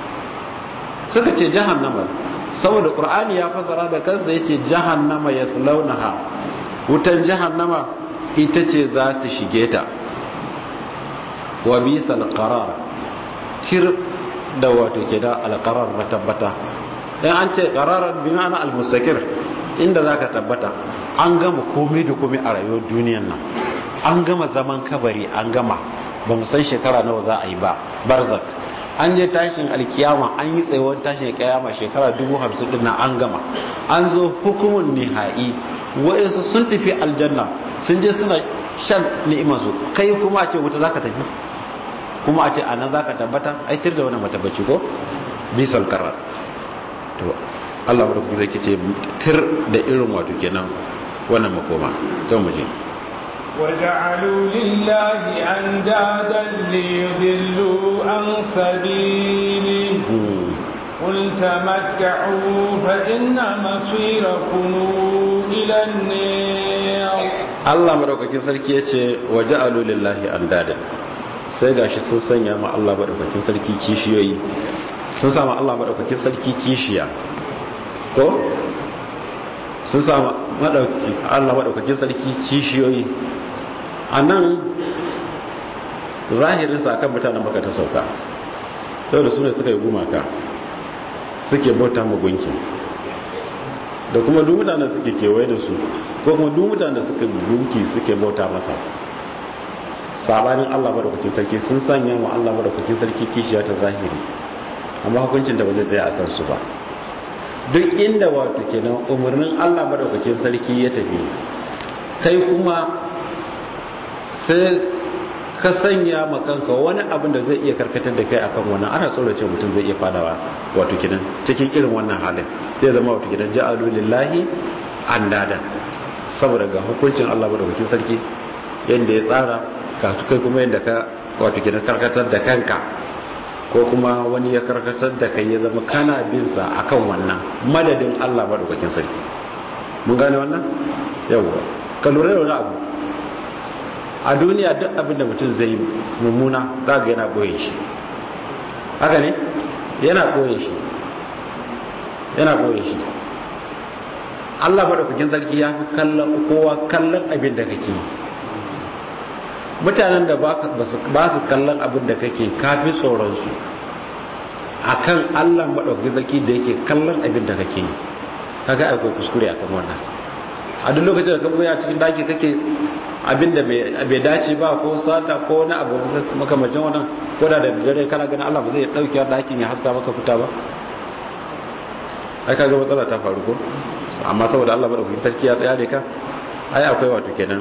suka ce jahannama saboda qur'ani ya fasara da kansa yace jahannama yaslaunaha wutan jahannama ita ce za su shige ta wa bisal qarar tir da wato ke da alqarar matabbata dan an ce qararan bi ma'ana al-mustaqir inda zaka tabbata an gama komai da komai a rayuwar duniyan nan an gama zaman kabari an gama ba mu san shekara nawa za a yi ba barzak an je tashin alkiyama an yi tsayuwar tashin alkiyama shekara dubu hamsin din an gama an zo hukumun nihai wa'insu sun tafi aljanna sun je suna shan ni'imarsu kai kuma a ce wuta za ka tafi kuma a ce a nan za ka tabbata aitir da wani matabbaci ko bisal karar to Allah madaukaki zai ce tir da irin wato kenan wannan makoma zan mu je وجعلوا لله أندادا ليضلوا عن سبيله قل تمتعوا فإن مصيركم إلى النار Allah madaukakin sarki ya ce wa ja'alu lillahi andada sai gashi sun sanya ma Allah madaukakin sarki kishiyoyi sun sa ma Allah madaukakin sarki kishiya ko sun sa madauki Allah madaukakin sarki kishiyoyi a nan zahirinsa akan mutanen baka ta sauka yau da su ne suka yi gumaka suke bauta magunki da kuma duk mutanen suke kewaye da su ko kuma duk mutanen suka gunki suke bauta masa sabanin Allah madaukakin sarki sun sanya mu Allah madaukakin sarki kishiya ta zahiri amma hukuncin da ba zai tsaya a kansu ba duk inda wato kenan umarnin Allah madaukakin sarki ya tafi kai kuma sai ka sanya makanka wani abin da zai iya karkatar da kai akan wannan ana tsorace mutum zai iya fadawa wato kidan cikin irin wannan halin zai zama wato kidan ja'alu lillahi andadan saboda ga hukuncin Allah madaukakin sarki yanda ya tsara ka kai kuma yanda ka wato kidan karkatar da kanka ko kuma wani ya karkatar da kai ya zama kana bin sa akan wannan madadin Allah madaukakin sarki mun gane wannan yawwa ka lura da wani abu a duniya duk abin da mutum zai yi mummuna za ga yana ɓoye shi haka ne yana ɓoye shi yana ɓoye shi Allah madaukakin sarki ya fi kallon kowa kallon abin da kake yi mutanen da ba su kallon abin da kake kafi tsoronsu a kan Allah madaukakin sarki da yake kallon abin da kake yi kaga akwai kuskure akan wannan a duk lokacin da ka buya cikin daki kake abin da bai dace ba ko sata ko wani abu makamacin wannan ko da da dare kana ganin Allah ba zai dauke dakin ya haska maka fita ba ai kaga matsala ta faru ko amma saboda Allah madaukakin sarki ya tsaya da ka ai akwai wato kenan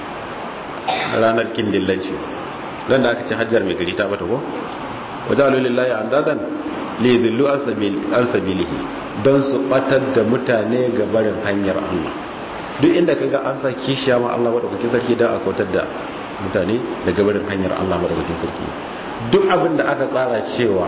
ranar kindillanci dan da aka ce hajjar mai gari ta bata ko wajalu lillahi andadan li dhillu an sabilihi don su batar da mutane ga barin hanyar Allah duk inda kaga an sa kishiya ma Allah madaukakin sarki dan a kautar da mutane daga barin hanyar Allah madaukakin sarki duk abin da aka tsara cewa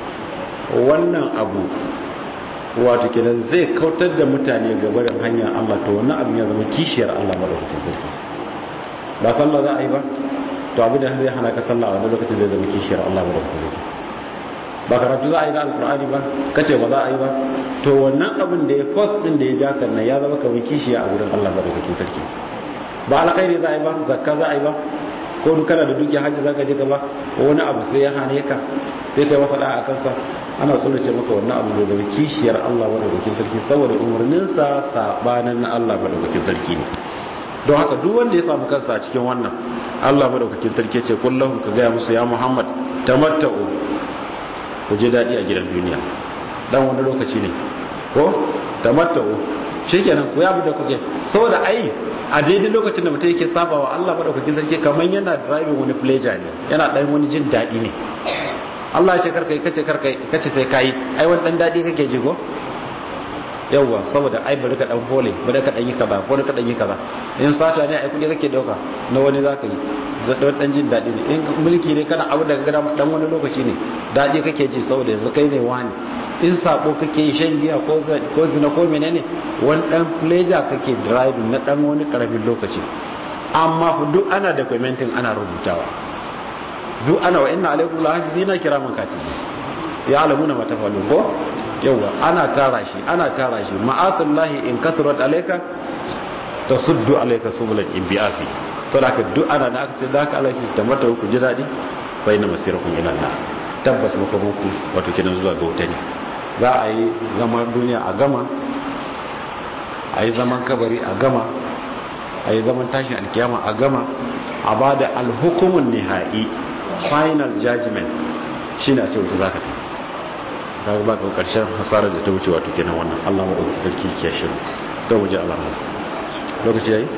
wannan abu wato kenan zai kautar da mutane ga barin hanyar Allah to wannan abin ya zama kishiyar Allah madaukakin sarki ba sallah za a yi ba to abin da zai hana ka sallah a wani lokacin zai zama kishiyar Allah madaukakin sarki ba karatu za a yi na alkur'ani ba kace ba za a yi ba to wannan abin da ya first din da ya ja kan nan ya zama kamar kishiya a gurin Allah madaukakin sarki ba alkhairi za a yi ba zakka za a yi ba ko duk kana da dukiya hajji zaka je ka ba wani abu sai ya hane ka sai kai masa da'a kansa ana tsorace maka wannan abu zai zama kishiyar Allah madaukakin sarki saboda umarninsa sabanin na Allah madaukakin sarki ne don haka duk wanda ya samu kansa a cikin wannan Allah madaukakin sarki ce kullahum ka gaya musu ya Muhammad tamatta'u ku je dadi a gidan duniya dan wani lokaci ne ko tamatta'u shikenan ku yabu da kuke saboda ai a daidai lokacin da mutum yake sabawa Allah madaukakin sarki kamar yana driving wani pleasure ne yana dan wani jin dadi ne Allah ya ce karka yi kace karka kace sai kai ai wani dan dadi kake ji ko yawwa saboda ai bari ka dan hole bari ka dan yi kaza bari ka dan yi kaza in sata ne ai kudi kake dauka na wani zaka yi da dan jin dadi ne in mulki ne kana abu da ka gada dan wani lokaci ne dadi kake ji saboda yanzu kai ne wani in sabo kake yi shan giya ko ko zina ko menene wani dan pleasure kake driving na dan wani karamin lokaci amma duk ana documenting ana rubutawa duk ana wa inna alaikum la hafizina kiraman katibi ya alamuna matafalu ko yawa ana tara shi ana tara shi ma'atullahi in kathurat alayka tasuddu alayka subulan ibiafi to da duk ana da aka ce da ka alaiki ta mata ku ji dadi fa inna masirakum ila Allah tabbas muku muku wato kidan zuwa ga wuta ne za a yi zaman duniya a gama a yi zaman kabari a gama a yi zaman tashin alkiyama a gama a ba da alhukumun nihai final judgment shine a ce wuta zaka tafi kaga ba ka karshen hasarar da ta wuce wato kenan wannan Allah ma dauki sarki ke shi to mu ji Allah lokaci yayi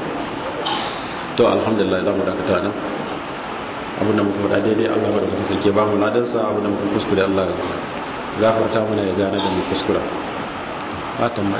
to alhamdulillah zamu dakata nan abin da muka faɗa daidai Allah ma dauki sarki ba mu ladan sa abin da muka kuskure Allah gafarta mana ya gane da mu kuskura